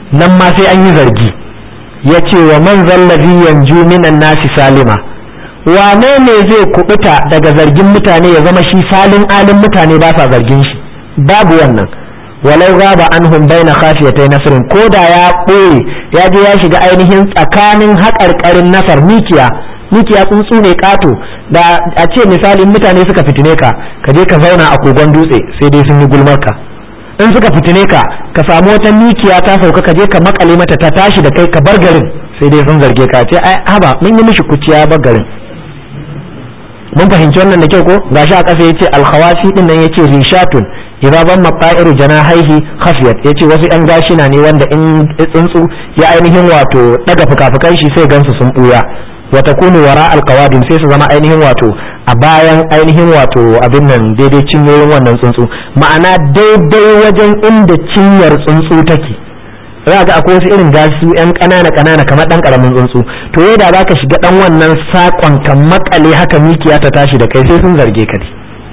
nan ma sai an yi zargi ya ce wa man zallazi yanju minan nasi salima wane ne zai kubuta daga zargin mutane ya zama shi salin alin mutane ba sa zargin shi babu wannan walau gaba anhum baina khafiyatai nasrin ko da ya ɓoye ya je ya shiga ainihin tsakanin haƙarƙarin nasar mikiya mikiya tsuntsu ne ƙato da a ce misali mutane suka fitine ka ka je ka zauna a kogon dutse sai dai sun yi gulmar ka in suka fitine ka ka samu wata mikiya ta sauka ka je ka makale mata ta tashi da kai ka bar garin sai dai sun zarge ka ce ai haba mun yi mishi kuciya bar garin mun fahimci wannan da kyau ko gashi a ƙasa yace alkhawasi din nan yace rishatun idza ban maqairu janahaihi khafiyat yace wasu yan gashina ne wanda in tsuntsu ya ainihin wato daga fukafukan shi sai gansu sun buya wa takunu wara alqawadim sai su zama ainihin wato a bayan ainihin wato abin nan daidai cinyoyin wannan tsuntsu ma'ana daidai wajen inda cinyar tsuntsu take za ga akwai wasu irin gasu yan ƙanana ƙanana kamar ɗan ƙaramin tsuntsu to yadda za ka shiga ɗan wannan saƙon ka makale haka mikiya ta tashi da kai sai sun zarge ka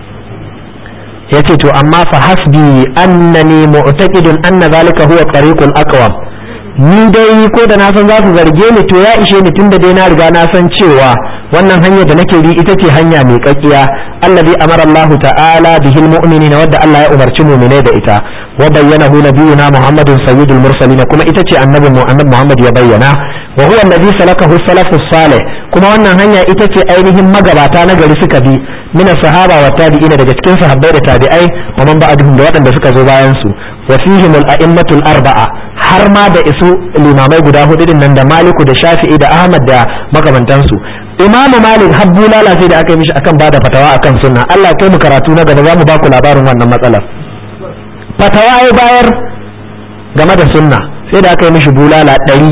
ya ce to amma fa hasbi annani mu'taqidun anna zalika huwa tariqul aqwam ni dai ko da na san za su zarge ni to ya ishe ni tunda dai na riga na san cewa wannan hanyar da nake bi ita ce hanya mai kakkiya allazi amara Allah ta'ala bihil mu'minina wadda Allah ya umarci mu'minai da ita wa bayyanahu nabiyuna Muhammadun sayyidul mursalin kuma ita ce annabi Muhammad Muhammad ya bayyana wa huwa allazi salakahu salafus salih kuma wannan hanya ita ce ainihin magabata na gari suka bi min sahaba wa tabi'ina daga cikin sahabbai da tabi'ai wa man ba'dhum da waɗanda suka zo bayan su wa fihim al-a'immatul arba'a har ma da isu limamai guda hudu din nan da Maliku da Shafi'i da Ahmad da makamantansu Imam Malik habbu lalace da aka yi mishi akan bada fatawa akan sunna Allah kai mu karatu na gaba zamu baku labarin wannan matsalar fatawa ya bayar game da sunna sai da aka yi mishi bulala ɗari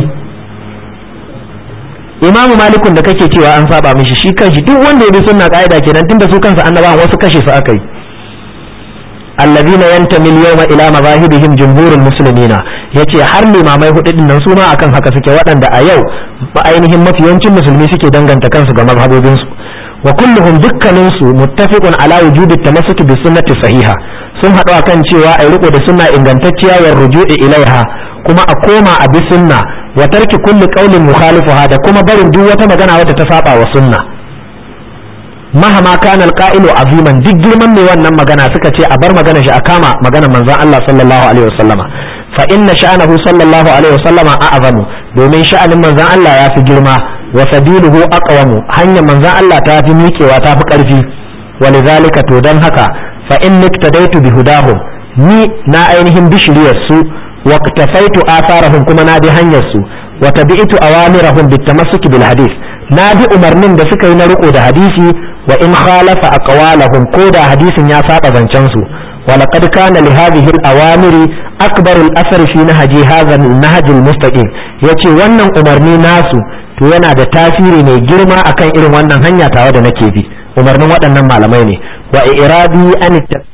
imamu malikun da kake cewa an saba mishi shi kanshi duk wanda ya bi sunna ka'ida kenan tunda su kansa annabawan wasu kashe su aka yi allazina yantami al-yawma ila mazahibihim jumhurul muslimina yace har limamai hudu din nan su ma akan haka suke waɗanda a yau ainihin mafiyancin musulmi suke danganta kansu ga mazhabobin su wa kulluhum dukkanin su muttafiqun ala wujudi tamassuki bi sunnati sahiha sun haɗu akan cewa ai riko da sunna ingantacciya wa ruju'i ilaiha kuma a koma a bi sunna wa tarki kulli qawlin mukhalifuha da kuma barin duk wata magana wadda ta saba wa sunna mahama kana alqa'ilu aziman duk girman mai wannan magana suka ce a bar magana shi a kama magana manzon Allah sallallahu alaihi wasallama fa inna sha'anahu sallallahu alaihi wasallama a'zamu domin sha'anin manzon Allah ya fi girma wa sabiluhu aqwamu hanyar manzon Allah ta fi miƙewa ta fi ƙarfi walidhalika to dan haka fa in niktadaitu bi hudahum ni na ainihin bishiriyar su واقتفيت آثارهم كما نادي هنيسو وتبعت أوامرهم بالتمسك بالحديث نادي أمرنين دا سكي نرقو دا حديثي وإن خالف أقوالهم كودا حديث يا ساقا زنشنسو ولقد كان لهذه الأوامر أكبر الأثر في نهج هذا النهج المستقيم يتي ونن أمرني ناسو to yana da tasiri mai girma akan irin wannan hanya tawa da nake bi umarnin waɗannan malamai ne wa iradi an